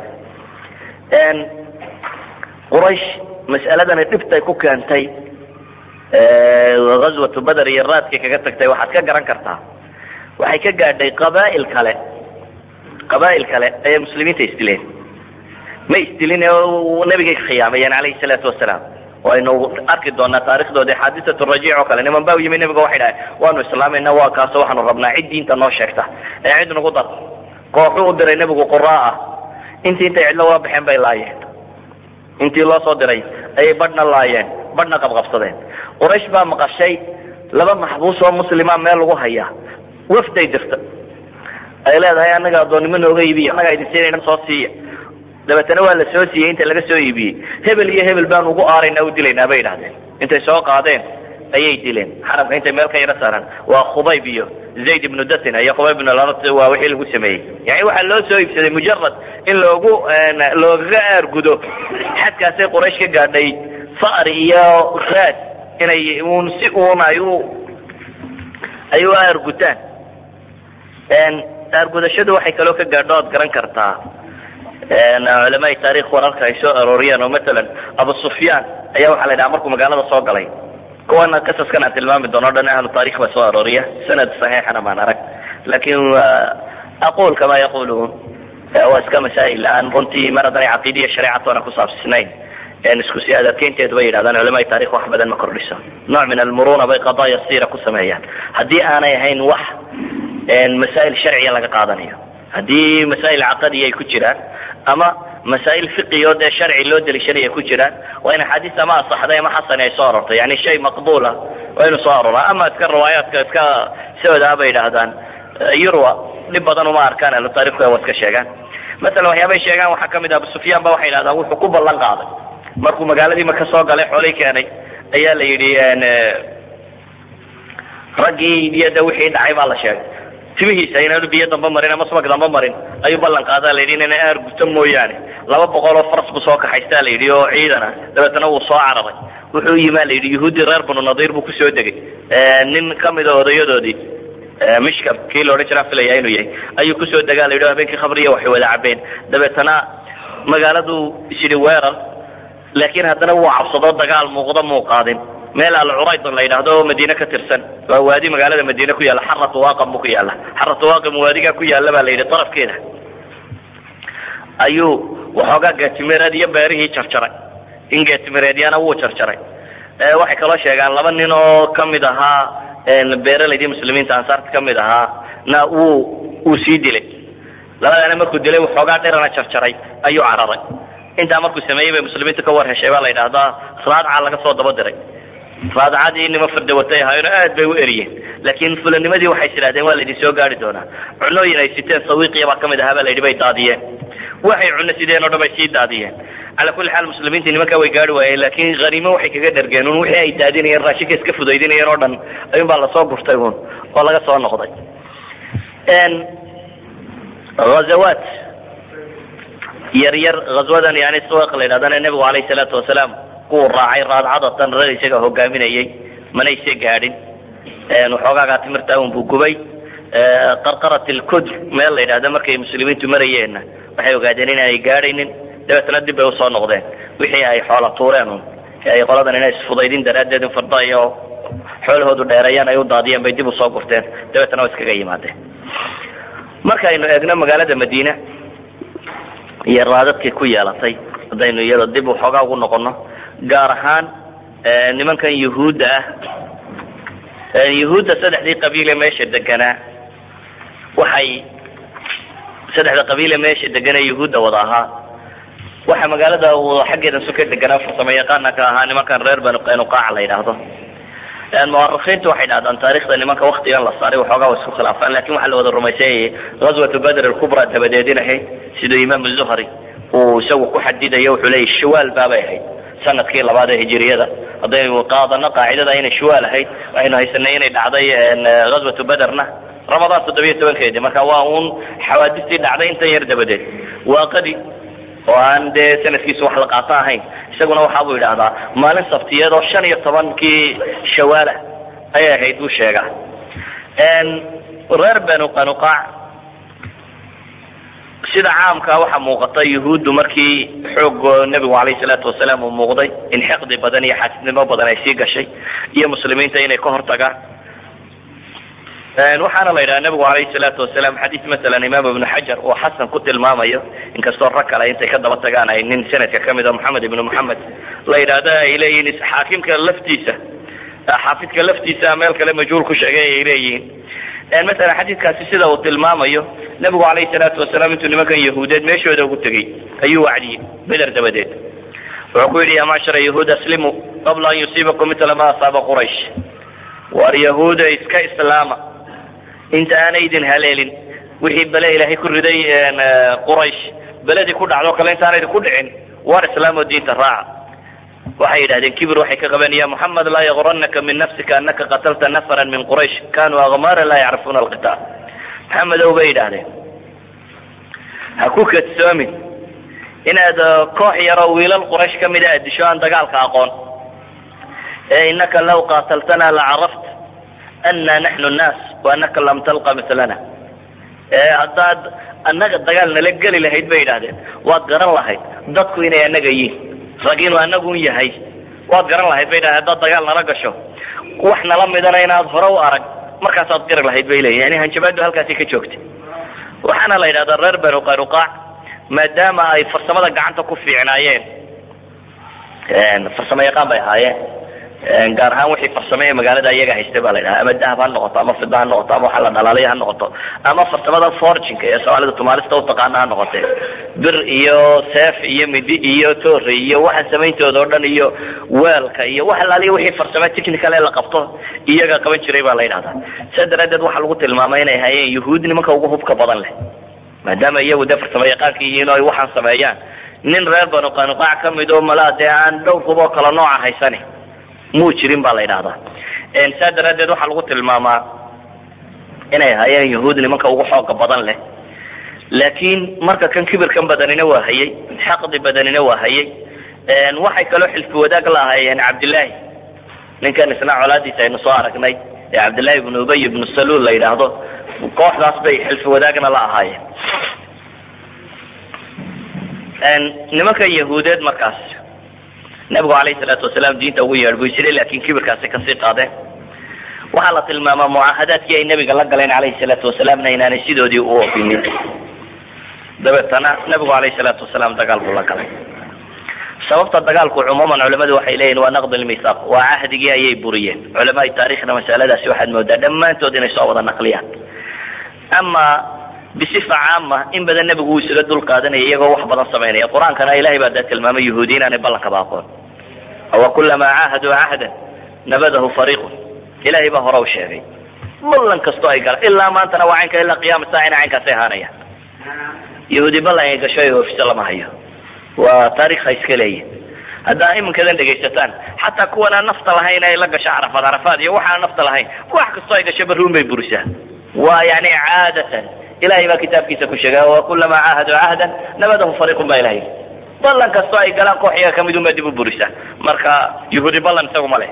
S1: quraysh mas'aladani dhibtay ku keentay ghazwatu bader iyo raadkii kaga tagtay waxaad ka garan kartaa waxay ka gaadhay qabaa'il kale qabaa'il kale ayay muslimiinta isdileen ma isdilin nebigay khiyaamayeen calayhi salaatu wasalaam waynu arki doonaa taarikhdoodii xaadisatu rajiic oo kale niman baa yimi nebiga waxay dhahay waanu islaamayna waa kaaso waxaanu rabnaa cid diinta noo sheegta ee cid nagu dar kooxuu u diray nebigu quraa ah intii intay cidlo waa baxeen bay laayeen intii loo soo diray ayay badhna laayeen badhna qabqabsadeen quraysh baa maqashay laba maxbuus oo muslima meel lagu hayaa wafday dirta ay leedahay annaga addoonnimo nooga iibiya annagaa idin siinayna soo siiya dabeetana waa la soo siiyey inta laga soo iibiyey hebel iyo hebel baan ugu aaraynaa u dilaynaa bay idhahdeen intay soo qaadeen ayay dileen xarabka intay meel ka yaro saaran waa khubayb iyo zayd ibnu datina iyo khubayb ibnu larat waa wixii lagu sameeyey yani waxaa loo soo iibsaday mujarad in loogu loogaga aargudo xadkaasay quraysh ka gaadhay fa'ri iyo raad inay un si uun ay u ay u aargutaan aargudashadu waxay kaloo ka gaadho oad garan kartaa culamaai taarikh wararka ay soo arooriyeen oo matalan abu sufyaan ayaa waxaa la yidhaha markuu magaalada soo galay kuwana qasaskan aan tilmaami doono o dhan ahlu taarikh baa soo arooriya sanad saxiixana maan arag laakin aqul kama yaquluun waa iska masaa'il aan runtii mar haddanay caqiidiya shareecatoona ku saabsisnayn isku si adadkeynteedu bay yidhahdaan culamaai taarikh wax badan ma kordhiso nooc min almuruna bay qadaaya siira ku sameeyaan haddii aanay ahayn wax masaa'il sharciya laga qaadanayo haddii masaa'il caqadiya ay ku jiraan ama masaa'il fiqiyo dee sharci loo deliishanaya ku jiraan waa in axaadiis ama asaxday ama xasani ay soo arortay yani shay maqbuula waa inuu soo aroraa ama iska riwaayaadka iska sioodaa bay yidhaahdaan yurwa dhib badan uma arkaan ahlu taarikhku waa iska sheegaan masalan waxyaabay sheegaan waxaa kamid ah abu sufyaan ba waxay yidhahdaan wuxuu ku ballan qaaday markuu magaaladii maka soo galay xoolay keenay ayaa la yidhi raggii iyada wixii dhacay baa la sheegay timihiisa inaanu biyo damba marin ama subag damba marin ayuu ballan qaadaa la yidhi inayna aar guto mooyaane laba boqol oo faras buu soo kaxaystaa la yidhi oo ciidan ah dabeetana wuu soo cararay wuxuu yimaa la yidhi yuhuuddii reer banu nadiir buu kusoo degay nin kamida odayadoodii mishkam kii laodhan jiraa filaya inuu yahay ayuu kusoo degaa la yidhi habeenkii khabriya waxay wada cabeen dabeetana magaaladu isyidhi weerar laakiin haddana wuu cabsado dagaal muuqda muu qaadin meel alcuraydon la yidhaahdo oo madiine ka tirsan waa waadi magaalada madiine ku yaalla xaratu waaqam buu ku yaalla xaratu waaqam waadigaa ku yaalla baa la yidhi darafkeeda ayuu waxoogaa geetimereed iyo beerihii jarjaray in geetimereedyana wuu jarjaray waxay kaloo sheegaan laba nin oo kamid ahaa beeralaydii muslimiinta ansaarta kamid ahaa na wuu uu sii dilay labadana markuu dilay waxoogaa dhirana jarjaray ayuu cararay intaa markuu sameeyey bay muslimiinta ka war heshay baa la yidhaahdaa raadca laga soo daba diray raadcadii nima fardawatay ahaayeno aad bay u eriyeen laakiin fulanimadii waxay tidhahdeen waa laydin soo gaari doonaa cunooyin ay siteen sawiiqiya baa kamid ahaa baa la yidhi bay daadiyeen waxay cuno sideen o dhan bay sii daadiyeen calaa kulli xaal muslimiinta nimankaa way gaari waayeen laakiin haniimo waxay kaga dhargeen un wixii ay daadinayeen raashinka iska fudaydinayeen oo dhan ayuun baa lasoo gurtay un oo laga soo noqday hazawaat yar yar hazwadan yani suwaq la yidhahdana nebigu alayh salaatu wasalaam kuwuu raacay raadcadatan rag isaga hogaaminayay manayse gaadhin waxoogaagaa timirta un buu gubay qarqarat lkudr meel la yidhahda markay muslimiintu marayeenna waxay ogaadeen inaanay gaadhaynin dabeetna dib bay usoo noqdeen wixii ay xoola tuureen un ay qoladan inay isfudaydin daraaddeed in farda iyo xoolahoodu dheereeyaan ay u daadiyeen bay dib usoo gurteen dabeetna waa iskaga yimaadeen markaynu eegno magaalada madiina iyo raadadkii ku yeelatay haddaynu iyada dib waxoogaa ugu noqono gaar ahaan nimankan yuhuudda ah yuhuudda saddexdii qabiile meesha deganaa waxay saddexda qabiile meesha deganaa yuhuudda wada ahaa waxa magaalada xaggeeda suka deganaa farsamo yaqaana ka ahaa nimankan reer banu qanuqaac la yidhaahdo muarikiintu waxay dhahdaan taarikhda nimanka waktigan la saaray waxoogaa wa isku khilaafaan lakin waxaa la wada rumaysanyayay ghazwatu badr alkubra dabadeedin ahayd siduu imaam zuhri uu isagu ku xadidayo wuxuu leeyay shawaal baabay ahayd sanadkii labaad ee hijiriyada haddaynu qaadano qaacidada inay shawaal ahayd waxaynu haysanay inay dhacday ghazwatu baderna ramadaan toddobiyo tobankeedii marka waa uun xawaadistii dhacday intan yar dabadeed waaqadii oo aan dee sanadkiisu wax la qaato ahayn isaguna waxaa buu yidhaahdaa maalin sabtiyeed oo shan iyo tobankii shawaalah ayay ahayd buu sheegaa reer banu qanuqaac sida caamkaa waxaa muuqata yuhuuddu markii xoog nebigu alayh salaatu wasalaam uu muuqday in xiqdi badan iyo xaasnimo badan ay sii gashay iyo muslimiinta inay ka hortagaan waxaana la yidhaha nebigu alayh salaatu wasalaam xadiis masalan imaam ibnu xajar uu xasan ku tilmaamayo inkastoo rag kale intay ka daba tagaan ay nin sanadka kamid a moxamed ibnu moxamed la yidhaahda ay leeyihiin xaakimka laftiisa xaafidka laftiisa meel kale majhuul ku sheegay ay leeyihiin masalan xadiidkaasi sida uu tilmaamayo nebigu alayh salaatu wasalaam intuu nimankan yahuudeed meeshooda ugu tegey ayuu wacdiyey beder dabadeed wuxuu ku yidhi ya macshara yahuud aslimu qabla an yusiibakum mitla ma asaaba quraysh war yahuuda iska islaama inta aanay idin haleelin wixii bele ilaahay ku riday quraysh beledii ku dhacdo kale intaana idinku dhicin war islaamoo diinta raaca waxay yidhahdeen kibir waxay ka qabeen ya muxamed laa yagurannaka min nafsika anaka qatalta nafara min quraysh kanuu akmaara laa yacrifuuna alqitaal maxamedow bay yidhaahdeen ha ku kadsoomin inaad koox yaroo wiilal quraysh ka mida aad disho aan dagaalka aqoon ee inaka law qaataltana lacaraft ana naxnu nnaas waanaka lam talqa milana ee haddaad annaga dagaal nala geli lahayd bay yidhahdeen waad garan lahayd dadku inay annaga yihin rag inuu annagun yahay waad garan lahayd bay yidhahdeen haddaad dagaal nala gasho wax nala midana inaad hore u arag markaasaad gari lahayd bay leeyihin yani hanjabaadu halkaasi ka joogtay waxaana la yidhahdaa reer banu qayruqaac maadaama ay farsamada gacanta ku fiicnaayeen farsamo yaqaan bay ahaayeen gaar ahaan wixii farsame ee magaalada iyaga haystay baa la yidhaha ama dahab ha noqoto ama fida ha noqoto ama waxa la dhalaalay ha noqoto ama farsamada forginka ee soomaalida tumaalista utaqaana ha noqotee bir iyo seef iyo midi iyo toore iyo waxa samayntooda oo dhan iyo weelka iyo wax alaaliya wixii farsame technical ee la qabto iyaga qaban jiray baa la yidhahdaa sidaa daraaddeed waxaa lagu tilmaamay inay hayeen yuhuud nimanka ugu hubka badan leh maadaama iyagu dee farsamo yaqaanka yihiin oo ay waxaan sameeyaan nin reer banu qanuqaac ka mid oo malaa dee aan dhowr huboo kala nooca haysani muu jirin baa la yidhahdaa saa daraaddeed waxaa lagu tilmaamaa inay hayeen yahuud nimanka ugu xooga badan leh laakiin marka kan kibirkan badanina waa hayey xaqdi badanina waa hayey waxay kaloo xilfi wadaag la ahaayeen cabdillaahi ninkan isna colaadiisa aynu soo aragnay ee cabdillaahi ibnu ubay ibnu saluul la yidhaahdo kooxdaas bay xilfi wadaagna la ahaayeen nimankan yahuudeed markaas nabigu alayh salaatu wasalaam diinta ugu yeedhbuy jiray laakiin kibirkaasi kasii qaadeen waxaa la tilmaamaa mucaahadaadkii ay nabiga la galeen alayhi salaatu wasalaamna inaanay sidoodii u ofinin dabeetana nabigu alayh salaatu wasalaam dagaal buu la galay sababta dagaalku cumuuman culamadu waxay leeyihin waa naqd lmithaaq waa cahdigii ayay buriyeen culamaai taarikhna masaladaasi waxaad moodaa dhammaantood inay soo wada naqliyaan ama bisifa caama in badan nebigu uu isaga dul qaadanaya iyagoo wax badan samaynaya qur-aankana ilahay baa daa tilmaamay yahuudi inaanay ballankaba aqoon awa kulamaa caahaduu cahdan nabadahu fariiqun ilahay baa hore u sheegay ballan kastoo ay galaan ilaa maantana waa caynka ilaa qiyaama saacina caynkaasay ahaanayaan yahuudi ballan ay gasho ay oofisa lama hayo waa taarikha iska leeyihin haddaa iminkadan dhegaysataan xataa kuwanaan nafta lahayn ay la gasho carafaad carafaad iyo waxaan nafta lahayn wax kastoo ay gasho baruun bay burisaa waa yani caadatan ilahay baa kitaabkiisa ku sheegay wakulamaa caahaduu cahdan nabadahu fariiqun baa ilahay ballan kastoo ay galaan koox iyaga kamid unbaa dib u burisa marka yahuudi ballan isagu ma leh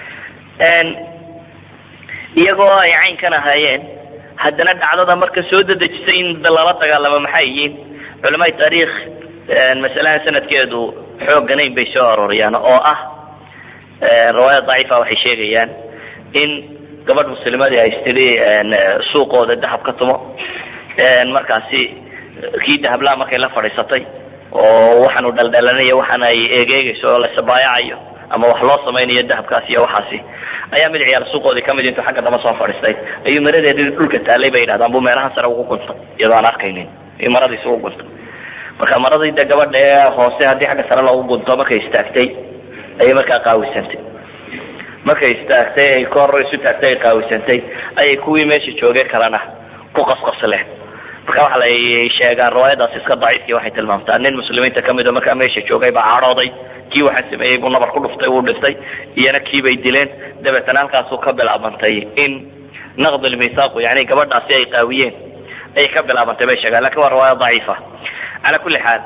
S1: iyagoo ay caynkan ahaayeen haddana dhacdada marka soo dadejisay in lala dagaalamo maxay yihiin culamaai taariikh masalahan sanadkeedu xoogganayn bay soo arooriyaan oo ah riwaayad daciifa waxay sheegayaan in gabadh muslimadii ay istidhi suuqooda dahab ka tumo markaasi kii dahablaa markay la fadhiisatay oo waxaanu dhaldhalanaya waxaan ay eegeegayso oo la sabaayacayo ama wax loo samaynayo dahabkaas iyo waxaasi ayaa mid ciyaal suuqoodii kamid intuu xagga damba soo fadhiistay ayuu maradeedii dhulka taallay bay yidhahdaan buu meelahan sare ugu guntay iyadoo aan arkaynin iyo maradiis ugu guntay marka maradii de gabadha ee hoose haddii xagga sare loogu gunto markay istaagtay ayay markaa qaawisantay markay istaagtay ay kor isu taagtay ay qaawisantay ayay kuwii meesha joogeen kalena ku qasqasleen marka waxa lay sheegaan riwaayadaas iska daciifkii waxay tilmaamtaa nin muslimiinta kamid oo markaa meesha joogay baa cadhooday kii waxaa sameeyey buu nabar ku dhuftay wuu dhiftay iyana kiibay dileen dabeetana halkaasuu ka bilaabantay in naqd lmithaaqu yani gabadhaasi ay qaawiyeen ayay ka bilaabantay bay sheegaan lakin waa riwaaya daciifa cala kulli xaal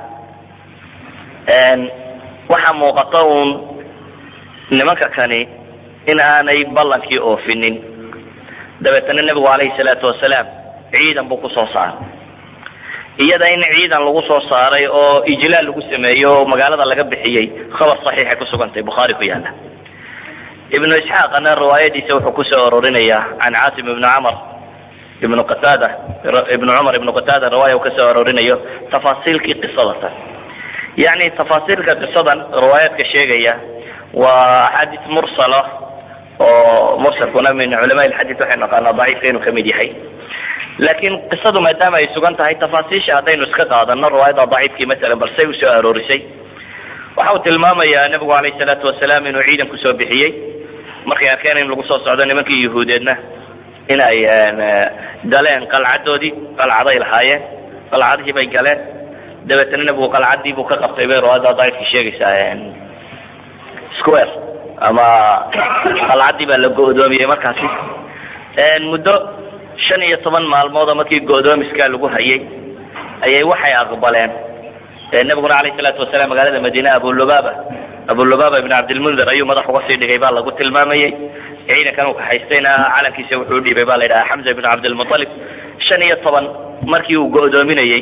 S1: waxaa muuqata uun nimanka kani in aanay ballankii oofinin dabeetana nebigu calayhi salaatu wasalaam ciidan buu kusoo saaray iyada in ciidan lagu soo saaray oo ijlaal lagu sameeyo oo magaalada laga bixiyey khabar saxiixay kusugantay bukhaari ku yaala ibnu isxaaqana riwaayadiisa wuxuu kusoo arorinayaa can caasim ibni camar ibnu qataada ibnu cumar ibnu qataada riwaaya uu kasoo arorinayo tafaasiilkii qisadatan yani tafaasiilka qisadan riwaayaadka sheegaya waa xadiis mursala oo mursalkuna min culamaa lxadiid waxay naqaanaa daciifka inuu kamid yahay laakiin qisadu maadaama ay sugan tahay tafaasiisha haddaynu iska qaadano riwaayada daciifkii masalan balsay usoo aroorisay waxa uu tilmaamayaa nebigu alayh salaatu wasalaam inuu ciidan kusoo bixiyey markay arkeen in lagu soo socdo nimankii yahuudeedna in ay galeen qalcadoodii qalcaday lahaayeen qalcadihii bay galeen dabeetana nebigu qalcadii buu ka qabtay bay riwaayada daciifkii sheegaysaa square ama qalcaddii baa la go-doomiyey markaasi muddo shan iyo toban maalmoodoo markii go-doomiskaa lagu hayay ayay waxay aqbaleen nabiguna alayh salaatu wasalaam magaalada madiine abulubaba abulubaba ibn cabdilmundir ayuu madax uga sii dhigay baa lagu tilmaamayey ciidankan uu kaxaystayna calankiisa wuxuu udhiibay baa la yidhaha xamza ibn cabdilmualib shan iyo toban markii uu go'doominayey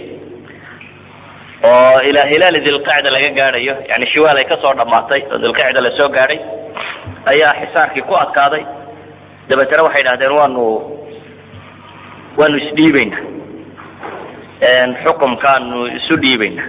S1: oo ilaa hilaali dilqacda laga gaadhayo yani shiwaal ay kasoo dhammaatay oo dilqacda lasoo gaadhay ayaa xisaarkii ku adkaaday dabeetana waxay idhahdeen waanu waanu isdhiibayna xukumkaanu isu dhiibayna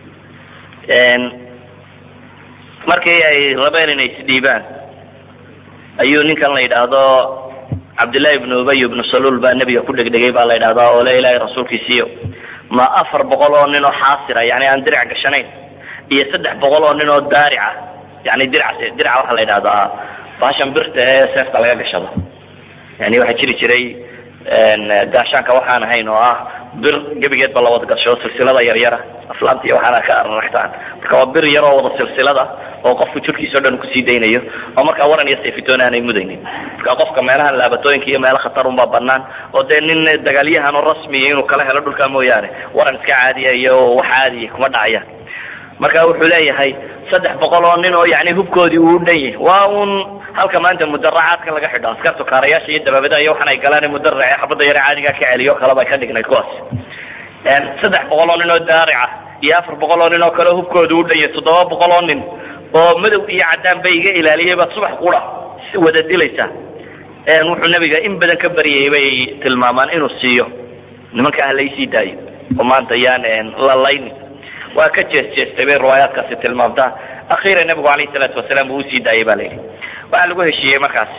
S1: markii ay rabeen inay isdhiibaan ayuu ninkan la yidhaahdo cabdillahi ibnu ubay ibnu saluul baa nebiga ku dhegdhegay baa la yidhahdaa oo le ilaahay rasuulkiisiiyo ma afar boqol oo nin oo xaasira yani aan dirac gashanayn iyo saddex boqol oo nin oo daarica yani dirac diraca waxaa la yidhahdaa baashan birta ee seefta laga gashado yani waxaa jiri jiray gaashaanka waxaan ahayn oo ah bir gebigeedba la wada gasho silsilada yaryara aflaanta iyo waxaana ka araragtaan marka waa bir yar oo wada silsilada oo qofku jirkiisa o dhan kusii daynayo oo markaa waran iyo sayfitoon aanay mudaynin marka qofka meelahan laabatooyinka iyo meelo khatar unbaa banaan oo dee nin dagaalyahan oo rasmiya inuu kala helo dhulkaa mooyaane waran iska caadiya iyo wax caadiya kuma dhacayaan marka wuxuu leeyahay saddex boqol oo nin oo yani hubkoodii uu dhan yahay waa un halka maanta mudaracaadka laga xidho askartu kaarayaasha iyo dabaabada iyo waxan ay galaan mudarace xabadda yare caadigaa ka celiyo kaleba ay ka dhignayd kuwaas saddex boqol oo nin oo daarica iyo afar boqol oo nin oo kale hubkooda u dhan yahay toddoba boqol oo nin oo madow iyo caddaan bay iga ilaaliyay baad subax qura wada dilaysaa wuxuu nabiga in badan ka baryayay bay tilmaamaan inuu siiyo nimanka ah laysii daayo oo maanta yaan la laynin waa ka jees jeestay bay riwaayaadkaasi tilmaamtaa akhiiran nabigu alayh salaatu wasalaam uu usii daayay ba la yidhi waxaa lagu heshiiyey markaasi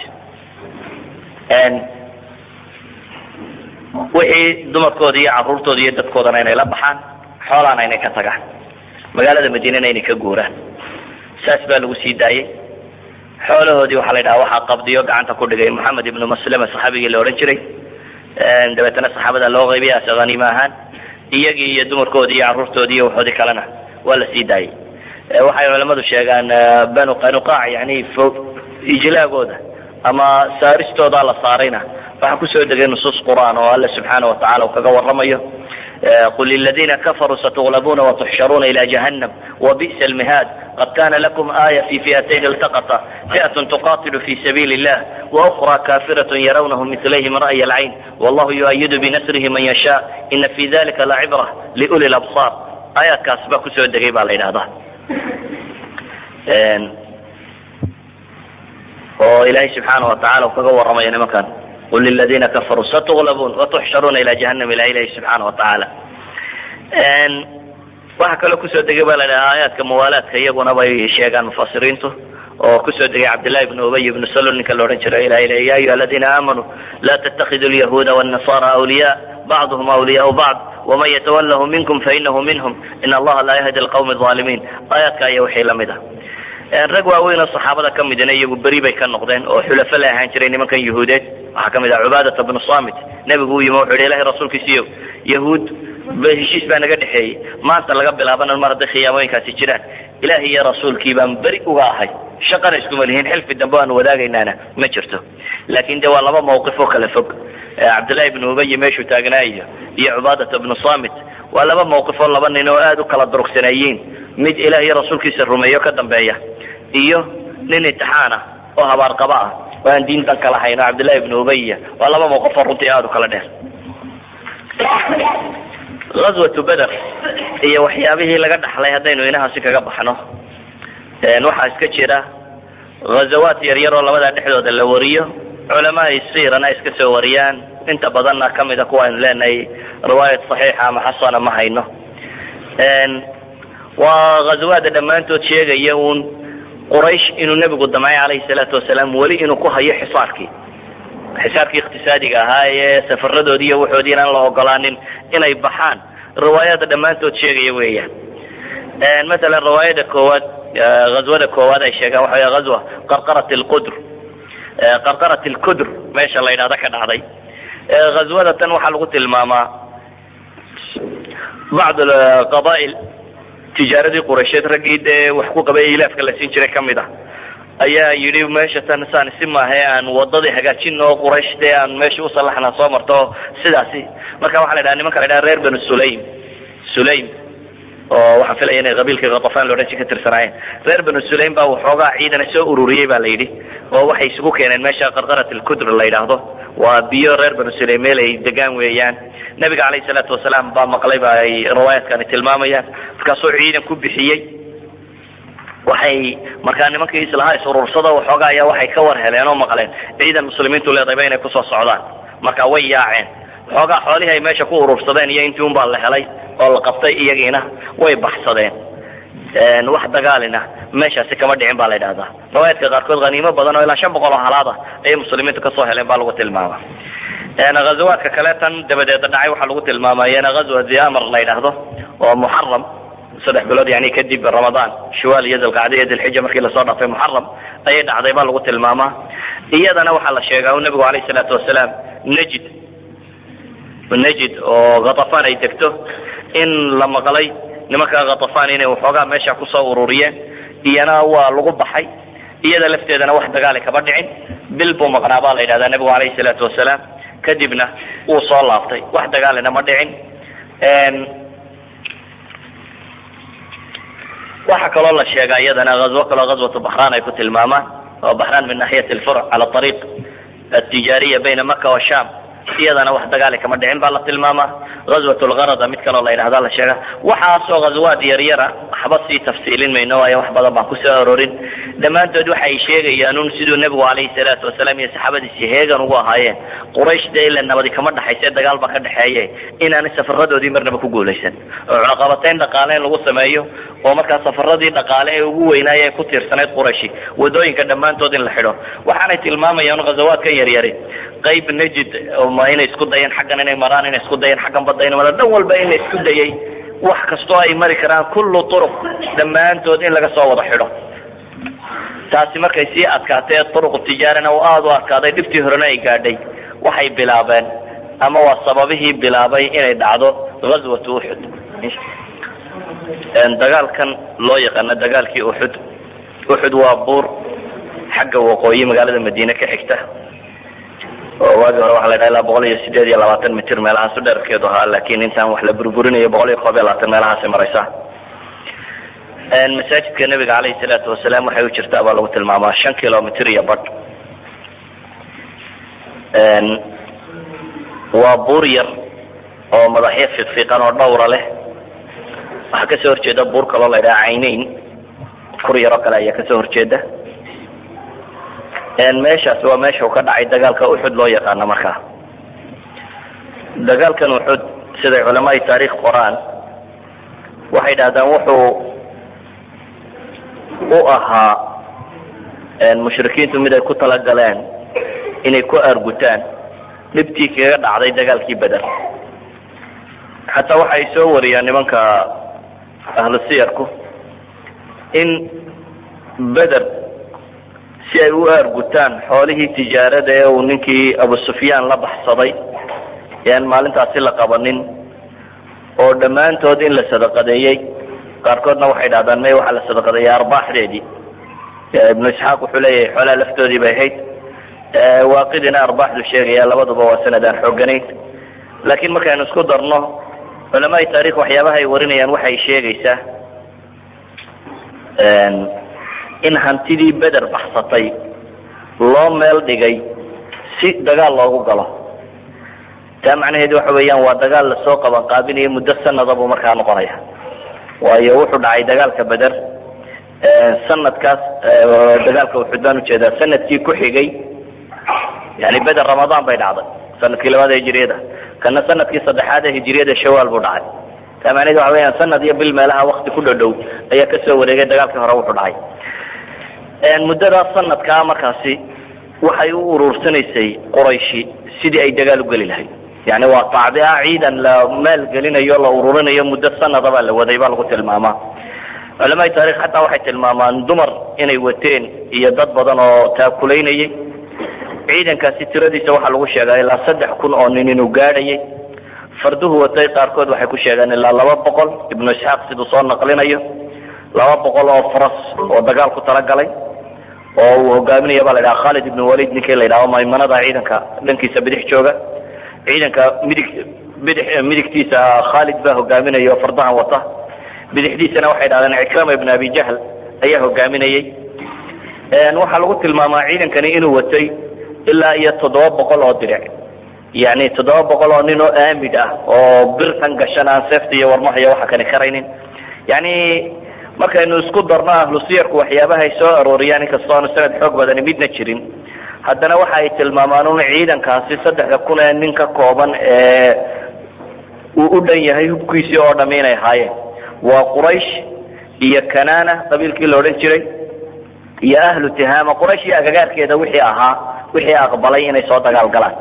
S1: wixii dumarkooda iyo caruurtooda iyo dadkoodana inay la baxaan xoolaana inay ka tagaan magaalada madiinana inay ka guuraan saas baa lagu sii daayey xoolahoodii waxaa la yidhaha waxaa qabdiyo gacanta ku dhigay moxamed ibnu maslama saxaabigii la odhan jiray dabeetana saxaabada loo qaybiya ase haniimo ahaan iyagii iyo dumarkoodii iyo carruurtoodii iyo waxoodii kalena waa la sii daayey waxay culamadu sheegaan banu qanuqaac yani ijlaagooda ama saaristooda la saarayna waxaa kusoo degay nusuus qur'aan oo alla subxaana watacala uu kaga waramayo qul liladina kafaruu satuglabuuna watuxsharuuna ila jahannam wabi'sa almihaad qad kana lakum aaya fi fi'atayn iltaqata fi'at tuqatilu fi sabiili illah waukra kafirat yarawnahum milayhim ra'ya alcayn wallahu yu'ayidu binasrihi man yasha ina fi dalika lacibra liuli labsaar aayaadkaas baa kusoo degay baa la yidhahdaa oo ilaahay subxaana watacala uu kaga waramayo nimankan qul liladina kafaruu satuglabuun watuxsharuuna ila jahanam ila ilahi subxaana watacaala waxaa kaloo kusoo degay baa la dhaha aayaadka muwaalaadka iyaguna bay sheegaan mufasiriintu oo kusoo degay cabdillahi ibnu ubay ibnu salul ninka la odhan jiro ilahay le ya ayuha aladiina aamanuu la tattakidu lyahuuda wاnnasara awliya bacduhum awliyaau bacd waman yatawalahu minkum fainahu minhum in allaha laa yahdi alqawmi alظaalimiin aayaadka aya wixii lamid ah rag waaweyn oo saxaabada ka midina iyagu beri bay ka noqdeen oo xulafo la ahaan jiray nimankan yahuudeed waxaa ka mid ah cubaadata bnu samit nebigu u yimi wuxu yhi ilahay rasuulkiisiiyo yahuud heshiis baa naga dhexeeyey maanta laga bilaabana mar hadday khiyaamooyinkaasi jiraan ilahi iyo rasuulkii baan beri uga ahay shaqana iskuma lihiin xilfi dambe aanu wadaagaynaana ma jirto laakin de waa laba mawqif oo kala fog cabdillahi ibnu ubayi meeshuu taagnaa iyo iyo cubaadata bnu samit waa laba mawqif oo laba nin oo aada u kala durugsanayiin mid ilaah iyo rasuulkiisa rumeeyo ka dambeeya iyo nin imtixaan ah oo habaarqaba ah oo aan diintan kala hayn oo cabdillahi ibnu ubaya waa laba mawqif oo runtii aada u kala dheer aswatu beder iyo waxyaabihii laga dhaxlay haddaynu inahaasi kaga baxno waxaa iska jira ghazawaat yar yar oo labadaa dhexdooda la wariyo culamaai siirana iska soo wariyaan inta badanna kamida kuwa aynu leenahay riwaayat saxiixa ama xasana ma hayno waa ghazawaada dhammaantood sheegaya uun quraysh inuu nebigu damcay calayhi salaatu wasalaam weli inuu ku hayo xisaarkii xisaarkii iqtisaadiga ahaa ee safaradoodii iyo waxoodii inaan la ogolaanin inay baxaan riwaayada dhammaantood sheegaya weeyaan masalan riwaayada koowaad ghazwada koowaad ay sheegaan waxa wey ghazwa qarqarat lqudr qarqarat lkudr meesha la yidhahda ka dhacday ghazwada tan waxaa lagu tilmaamaa bacd qabaa'il tijaaradii quraysheed raggii dee wax ku qabay ilaafka la siin jiray kamid ah ayaa yidhi meesha tan saan si maahe aan wadadii hagaajin oo quraysh dee aan meesha u salaxna soo marto sidaasi marka waxa la dhaha nimanka la dhaha reer banu sulaym sulaym oo waxaan filaya inay qabiilkii katafaan loodhan ji ka tirsanaayeen reer banu sulaym baa waxoogaa ciidana soo ururiyey ba la yidhi oo waxay isugu keeneen meesha qarqarat alkudr la yidhaahdo waa biyo reer banu sulaym meel ay degaan weeyaan nabiga calayhi salaatu wasalaam baa maqlay ba ay riwaayaadkani tilmaamayaan markaasuu ciidan ku bixiyey waxay markaa nimankii islahaa is-urursada waxoogaa ayaa waxay ka war heleen oo maqleen ciidan muslimiintu leedayba inay kusoo socdaan marka way yaaceen waxoogaa xoolihii ay meesha ku urursadeen iyo intii un baa la helay oo la qabtay iyagiina way baxsadeen wax dagaalina meeshaasi kama dhicin baa la yidhahdaa riwaayaadka qaarkood haniimo badan oo ilaa shan boqol oo halaada ayay muslimiintu kasoo heleen baa lagu tilmaama ghazawaadka kale tan dabadeeda dhacay waxaa lagu tilmaama iyana ghazwa diamar la yidhaahdo oo muxaram saddex bilood yani kadib ramadaan shiwaal iyo dilqacda iyo dilxija markii lasoo dhaafay muxaram ayay dhacday baa lagu tilmaamaa iyadana waxaa la sheegaa u nabigu alayh salaatu wasalaam najid najid oo khatafaan ay degto in la maqlay nimanka khatafaan inay waxoogaa meesha kusoo ururiyeen iyana waa lagu baxay iyada lafteedana wax dagaali kama dhicin bil buu maqnaa baa la yidhahdaa nabigu alayhi salaatu wasalaam kadibna wuu soo laabtay wax dagaalina ma dhicin waxaa kaloo la sheegaa iyadana azwo kaloo ghazwatu baxraan ay ku tilmaamaan oo baxraan min naxiyat alfurc cala ariiq altijaariya bayna maka wa sham iyadana wax dagaali kama dhicin baa la tilmaamaa ghazwat lgarada mid kaloo la yidhahda la sheega waxaasoo ghazawaad yaryara waxba sii tafsiilin mayno waayo wax badan baan kusoo arorin dhammaantood waxay sheegayaan un siduu nebigu calayhi salaatu wasalaam iyo saxaabadiisi heegan ugu ahaayeen quraysh dee ila nabadi kama dhaxayse dagaal baa ka dhexeeye inaanay safaradoodii marnaba ku guulaysan oo cunaqabatayn dhaqaale in lagu sameeyo oo markaa safaradii dhaqaale ee ugu weynaaya ku tiirsanayd qurayshi wadooyinka dhammaantood in la xidho waxaanay tilmaamayaan ghazawaadkan yaryari qayb najid ma inay isku dayeen xaggan inay maraan inay isku dayeen xaggan badda inay maraan dhan walba in la isku dayay wax kastoo ay mari karaan kullu turuq dhammaantood in laga soo wada xidho taasi markay sii adkaatee turuq tijaarina uu aada u adkaaday dhibtii horena ay gaadhay waxay bilaabeen ama waa sababihii bilaabay inay dhacdo ghazwatu uxud dagaalkan loo yaqaano dagaalkii uxud uxud waa buur xagga waqooyi magaalada madiine ka xigta oo waagi hore waxa la dhaha ilaa boqol iyo sideed iyo labaatan mitir meelahaasu dherarkeedu ahaa laakiin intaan wax la burburinayo boqol iyo koob iyo labaatan meelahaasi maraysaa masaajidka nebiga calayhi salaatu wasalaam waxay u jirtaa baa lagu tilmaamaa shan kilomitr iyo badh waa buur yar oo madaxyo fiiqfiiqan oo dhawra leh waxaa kasoo horjeeda buur kaloo la ydhaha caynayn kur yaroo kale ayaa kasoo horjeeda meeshaas waa meesha uu ka dhacay dagaalka uxud loo yaqaano markaa dagaalkan uxud siday culamaai taariikh qoraan waxay dhahdaan wuxuu u ahaa mushrikiintu mid ay ku talagaleen inay ku aargutaan dhibtii kaga dhacday dagaalkii beder xataa waxay soo wariyaan nimanka ahlu siyarku in beder si ay u aargutaan xoolihii tijaarada ee uu ninkii abu sufyaan la baxsaday yaan maalintaasi la qabanin oo dhammaantood in la sadaqadeeyey qaarkoodna waxay dhahdaan may waxaa la sadaqadeeyey arbaaxdeedii ibnu isxaaq wuxuu leeyahay xoolaha laftoodii bay ahayd waaqidina arbaaxdu sheegaya labaduba waa sanad aan xoogganayn laakiin markaynu isku darno culamaai taarikh waxyaabaha ay warinayaan waxay sheegaysaa in hantidii beder baxsatay loo meel dhigay si dagaal loogu galo taa macnaheedu waxa weeyaan waa dagaal lasoo qaban qaabinayo muddo sanada buu markaa noqonaya waayo wuxuu dhacay dagaalka beder sanadkaas dagaalka uxud baan ujeedaa sanadkii ku xigay yani beder ramadaan bay dhacday sanadkii labaad ee hijiriyada kana sanadkii saddexaad ee hijiriyada shawaal buu dhacay taa macnaheedu waxa weyaan sanad iyo bil meelaha wakti ku dhodhow ayaa kasoo wareegay dagaalkii hore wuxuu dhacay muddadaas sanadkaa markaasi waxay u uruursanaysay qurayshi sidii ay dagaal u geli lahayd yani waa tacbica ciidan la maalgelinayo la ururinayo muddo sanadabaa la waday baa lagu tilmaamaa culamaai taarikh xataa waxay tilmaamaan dumar inay wateen iyo dad badan oo taakulaynayay ciidankaasi tiradiisa waxaa lagu sheegaa ilaa saddex kun oo nin inuu gaadhayay farduhu watay qaarkood waxay ku sheegaan ilaa laba boqol ibnu isxaaq siduu soo naqlinayo laba boqol oo faras oo dagaal ku talagalay oo uu hogaaminaya baa la dhaha khalid ibn walid ninkii la yidhaho maymanada ciidanka dhankiisa bidix jooga ciidanka midig bidix midigtiisa khalid baa hogaaminaya oo fardahan wata bidixdiisana waxay dhahdeen cikrama ibn abi jahl ayaa hogaaminayey waxaa lagu tilmaamaa ciidankani inuu watay ilaa iyo toddoba boqol oo diric yani toddoba boqol oo nin oo aamid ah oo birtan gashan aan seefta iyo warmaha iyo waxa kani karaynin yani markaynu isku darno ahlu siyarku waxyaabahay soo arooriyaan inkastoo aanu sanad xoog badani midna jirin haddana waxa ay tilmaamaan un ciidankaasi saddexda kun ee nin ka kooban ee uu u dhan yahay hubkiisii oo dhami inay ahaayeen waa quraysh iyo kanana qabiilkii la odhan jiray iyo ahlu tihaama quraysh iyo agagaarkeeda wixii ahaa wixii aqbalay inay soo dagaal galaan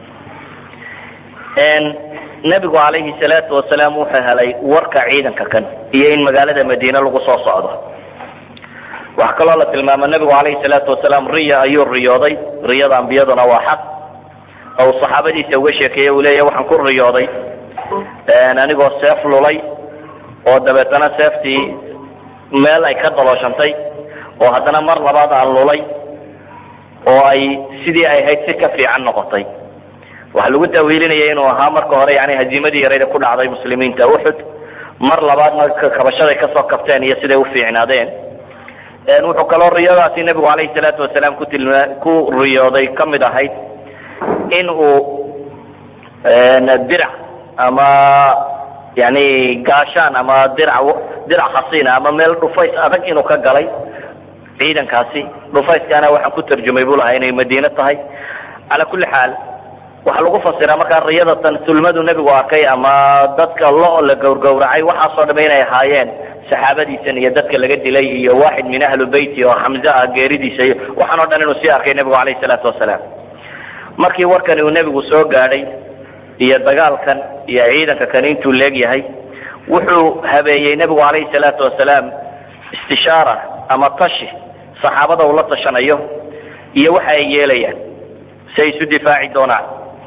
S1: nebigu calayhi salaatu wasalaam wuxuu helay warka ciidanka kan iyo in magaalada madiine lagu soo socdo waxaa kaloo la tilmaama nebigu calayhi salaatu wasalaam riya ayuu riyooday riyada ambiyaduna waa xaq ou saxaabadiisa uga sheekeeye uu leeyahy waxaan ku riyooday anigoo seef lulay oo dabeetana seeftii meel ay ka dalooshantay oo haddana mar labaad aan lulay oo ay sidii ay ahayd si ka fiican noqotay waxaa lagu taawiilinaya inuu ahaa marka hore yani haziimadii yarayda ku dhacday muslimiinta uxud mar labaadna kabashaday kasoo kabteen iyo siday ufiicnaadeen wuxuu kaloo riyadaasi nebigu calayhi salaatu wasalaam ku tilma ku riyooday ka mid ahayd in uu dirac ama yani gaashaan ama dirac dirac khasiina ama meel dhufays adag inuu ka galay ciidankaasi dhufayskana waxaan ku tarjumay buu lahaa inay madiine tahay calaa kulli xaal waxaa lagu fasiraa markaa riyadatan sulmadu nebigu arkay ama dadka lo la gowrgowracay waxaasoo dham inay ahaayeen saxaabadiisan iyo dadka laga dilay iyo waaxid min ahlu beyti oo xamze ah geeridiisa iyo waxaan o dhan inuu sii arkay nebigu calayhi salaatu wasalaam markii warkani uu nebigu soo gaadhay iyo dagaalkan iyo ciidanka kani intuu leegyahay wuxuu habeeyey nebigu calayhi salaatu wasalaam istishaara ama tashi saxaabada uu la tashanayo iyo waxa ay yeelayaan si ay isu difaaci doonaan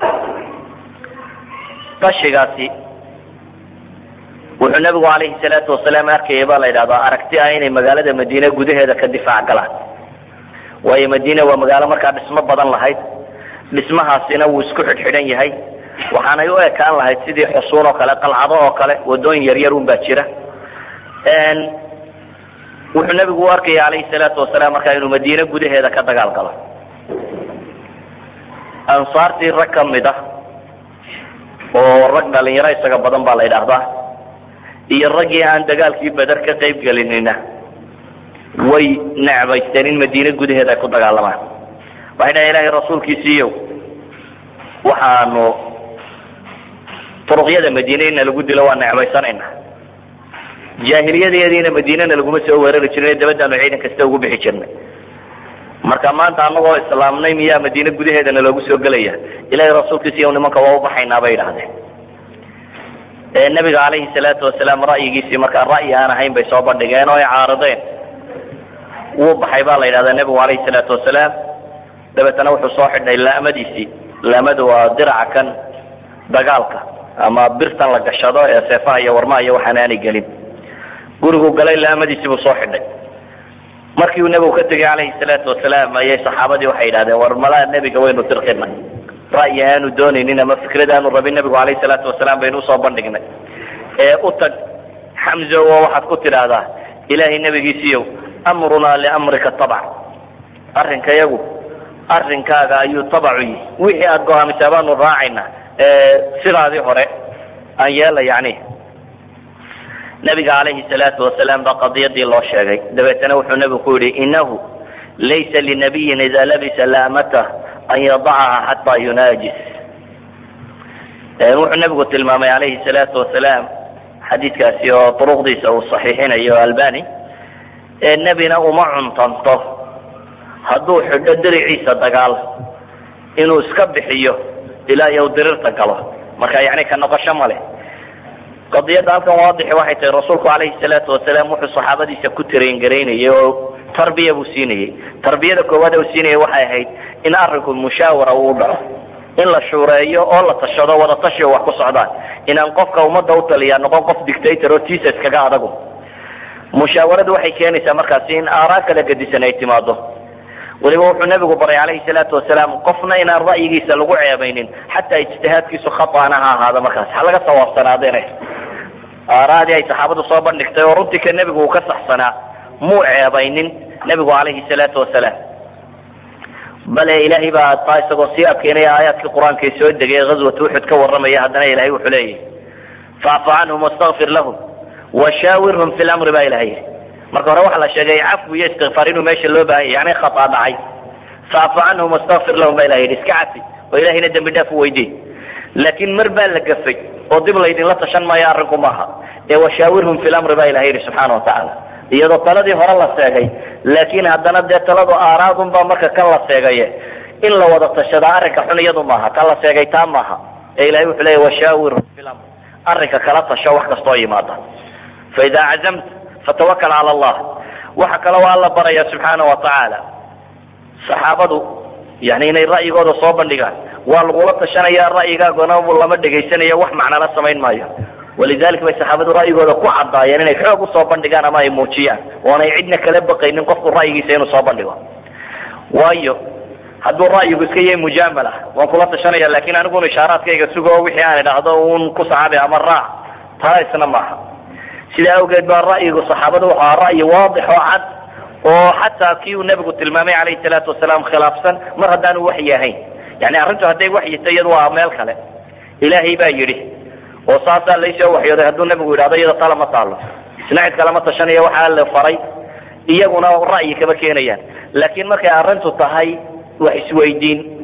S1: tashigaasi wuxuu nebigu calayhi salaatu wasalaam arkayay baa la yidhahdaa aragti ah inay magaalada madiine gudaheeda ka difaac galaan waayo madiine waa magaalo markaa dhismo badan lahayd dhismahaasina wuu isku xidhxidhan yahay waxaanay u ekaan lahayd sidii xusuun oo kale qalcado oo kale wadooyin yaryar un baa jira wuxuu nebigu u arkaya calayhi salaatu wasalaam markaa inuu madiine gudaheeda ka dagaal galo ansaartii rag ka mid ah oo rag dhalinyaro isaga badan baa la yidhaahdaa iyo raggii aan dagaalkii beder ka qayb gelinina way necbaysteen in madiine gudaheeda ay ku dagaalamaan waxay dhahen ilahay rasuulkiisiiyow waxaanu turuqyada madiine ina lagu dilo waa necbaysanayna jaahiliyadeediina madiinena laguma soo weerari jirin dabadaanu ciidan kasta ugu bixi jirnay marka maanta anagoo islaamnay miyaa madiine gudaheedana loogu soo gelaya ilahay rasuulkiisiiyo nimanka waa ubaxaynaa bay idhahdeen nebiga calayhi salaatu wasalaam ra'yigiisii markaa ra'yi aan ahayn bay soo bandhigeen oo ay caarideen wuu baxay baa la yidhahdaa nebigu calayhi salaatu wasalaam dabeetana wuxuu soo xidhnay laamadiisii laamadu waa diraca kan dagaalka ama birtan la gashado ee seefaha iyo warmaha iyo waxaan aanay gelin gurigu galay laamadiisii buu soo xidhay markii uu nebigu ka tegay calayhi salaatu wasalaam ayay saxaabadii waxay yidhahdeen war malaa nebiga waynu dirqinay ra'yi aanu doonaynin ama fikrad aanu rabin nebigu calayhi salaatu wasalaam baynu usoo bandhignay ee u tag xamzo oo waxaad ku tidhaahdaa ilaahay nebigiisiiyow amrunaa liamrika tabac arrinkayagu arrinkaaga ayuu tabacu yihi wixii aada gohaamisaa baanu raacayna sidaadii hore aan yeela yani nabiga calayhi salaatu wasalaam baa qadiyadii loo sheegay dabeetana wuxuu nebigu ku yihi inahu laysa linabiyin idaa labisa laamatah an yadacaha xataa yunaajis wuxuu nebigu tilmaamay calayhi salaatu wasalaam xadiidkaasi oo duruqdiisa uu saxiixinayo albani nebina uma cuntanto hadduu xidho diriciisa dagaal inuu iska bixiyo ilaa iyo dirirta galo marka yani ka noqosho ma leh qadiyadda halkan waadixi waxay tahay rasuulku calayhi salaatu wasalaam wuxuu saxaabadiisa ku taraingaraynayay oo tarbiya buu siinayey tarbiyada koowaad uu siinayay waxay ahayd in arrinku mushaawara uu dhaco in la shuureeyo oo la tashado wada tashi oo wax ku socdaan inaan qofka ummadda u taliyaa noqon qof dictator oo tiisa iskaga adagu mushaawaradu waxay keenaysaa markaasi in aaraa kala gedisan ay timaado weliba wuxuu nebigu baray calayhi salaatu wasalaam qofna inaan ra'yigiisa lagu ceebaynin xataa ijtihaadkiisu khata'ana ha ahaado markaas ha laga sawaabsanaadeen aaraadii ay saxaabadu soo bandhigtay oo runtii ka nebigu uu ka saxsanaa muu ceebaynin nebigu calayhi salaatu wasalaam bale ilaahay baa taa isagoo sii adkeynaya aayaadkii qur-aanka soo degay ee ghazwat uxud ka warramaya haddana ilahay wuxuu leeyahy facfu canhum wastakfir lahum washaawirhum fi lamri baa ilahay yidhi marka hore waxaa la sheegay cafwi iyo istikfaar inuu meesha loo baahan yahy yani khataa dhacay facfu canhum wastakfir lahum baa ilahay yidhi iska cafi oo ilahayna dembi dhaaf u weydiin laakiin mar baa la gafay oo dib laydinla tashan maayo arrinku maaha ee washaawirhum fi lamri baa ilahay yidhi subxaana watacaala iyadoo taladii hore la seegay laakiin haddana dee taladu aaraadunbaa marka kan la seegaye in la wada tashadaa arrinka xun iyadu maaha ta la seegay taa maaha ee ilahay wuxuu leeya washaawirhum fi lamri arrinka kala tasho wax kastoo yimaada faidaa cazamta fatawakal cala allah waxa kale waa alla baraya subxaana wa tacaala saxaabadu yani inay ra'yigooda soo bandhigaan waa lagula tashanaya ra'yigaagona lama dhegaysanayo wax macnala samayn maayo walidalik bay saxaabadu ra'yigooda ku caddaayeen inay xoog usoo bandhigaan ama ay muujiyaan oonay cidna kala baqaynin qofku ra'yigiisa inuu soo bandhigo waayo hadduu ra'yigu iska yahay mujaamala waan kula tashanaya lakin aniguna ishaaraadkayga sugo wixii aan idhaahdo un ku saxaabi ama raac taa isna maaha sidaa awgeed baa ra'yigu saxaabadu wuxu ahaa ra'yi waadix oo cad oo xataa kii uu nebigu tilmaamay calayhi salaatu wasalaam khilaafsan mar haddaanu waxyi ahayn yani arrintu hadday waxyita iyadu waa meel kale ilaahay baa yidhi oo saasaa laysoo waxyooday hadduu nebigu yidhahdo iyada tala ma taalo isna cid kalama tashanaya waxaa la faray iyaguna ra'yi kama keenayaan laakiin markay arrintu tahay wax isweydiin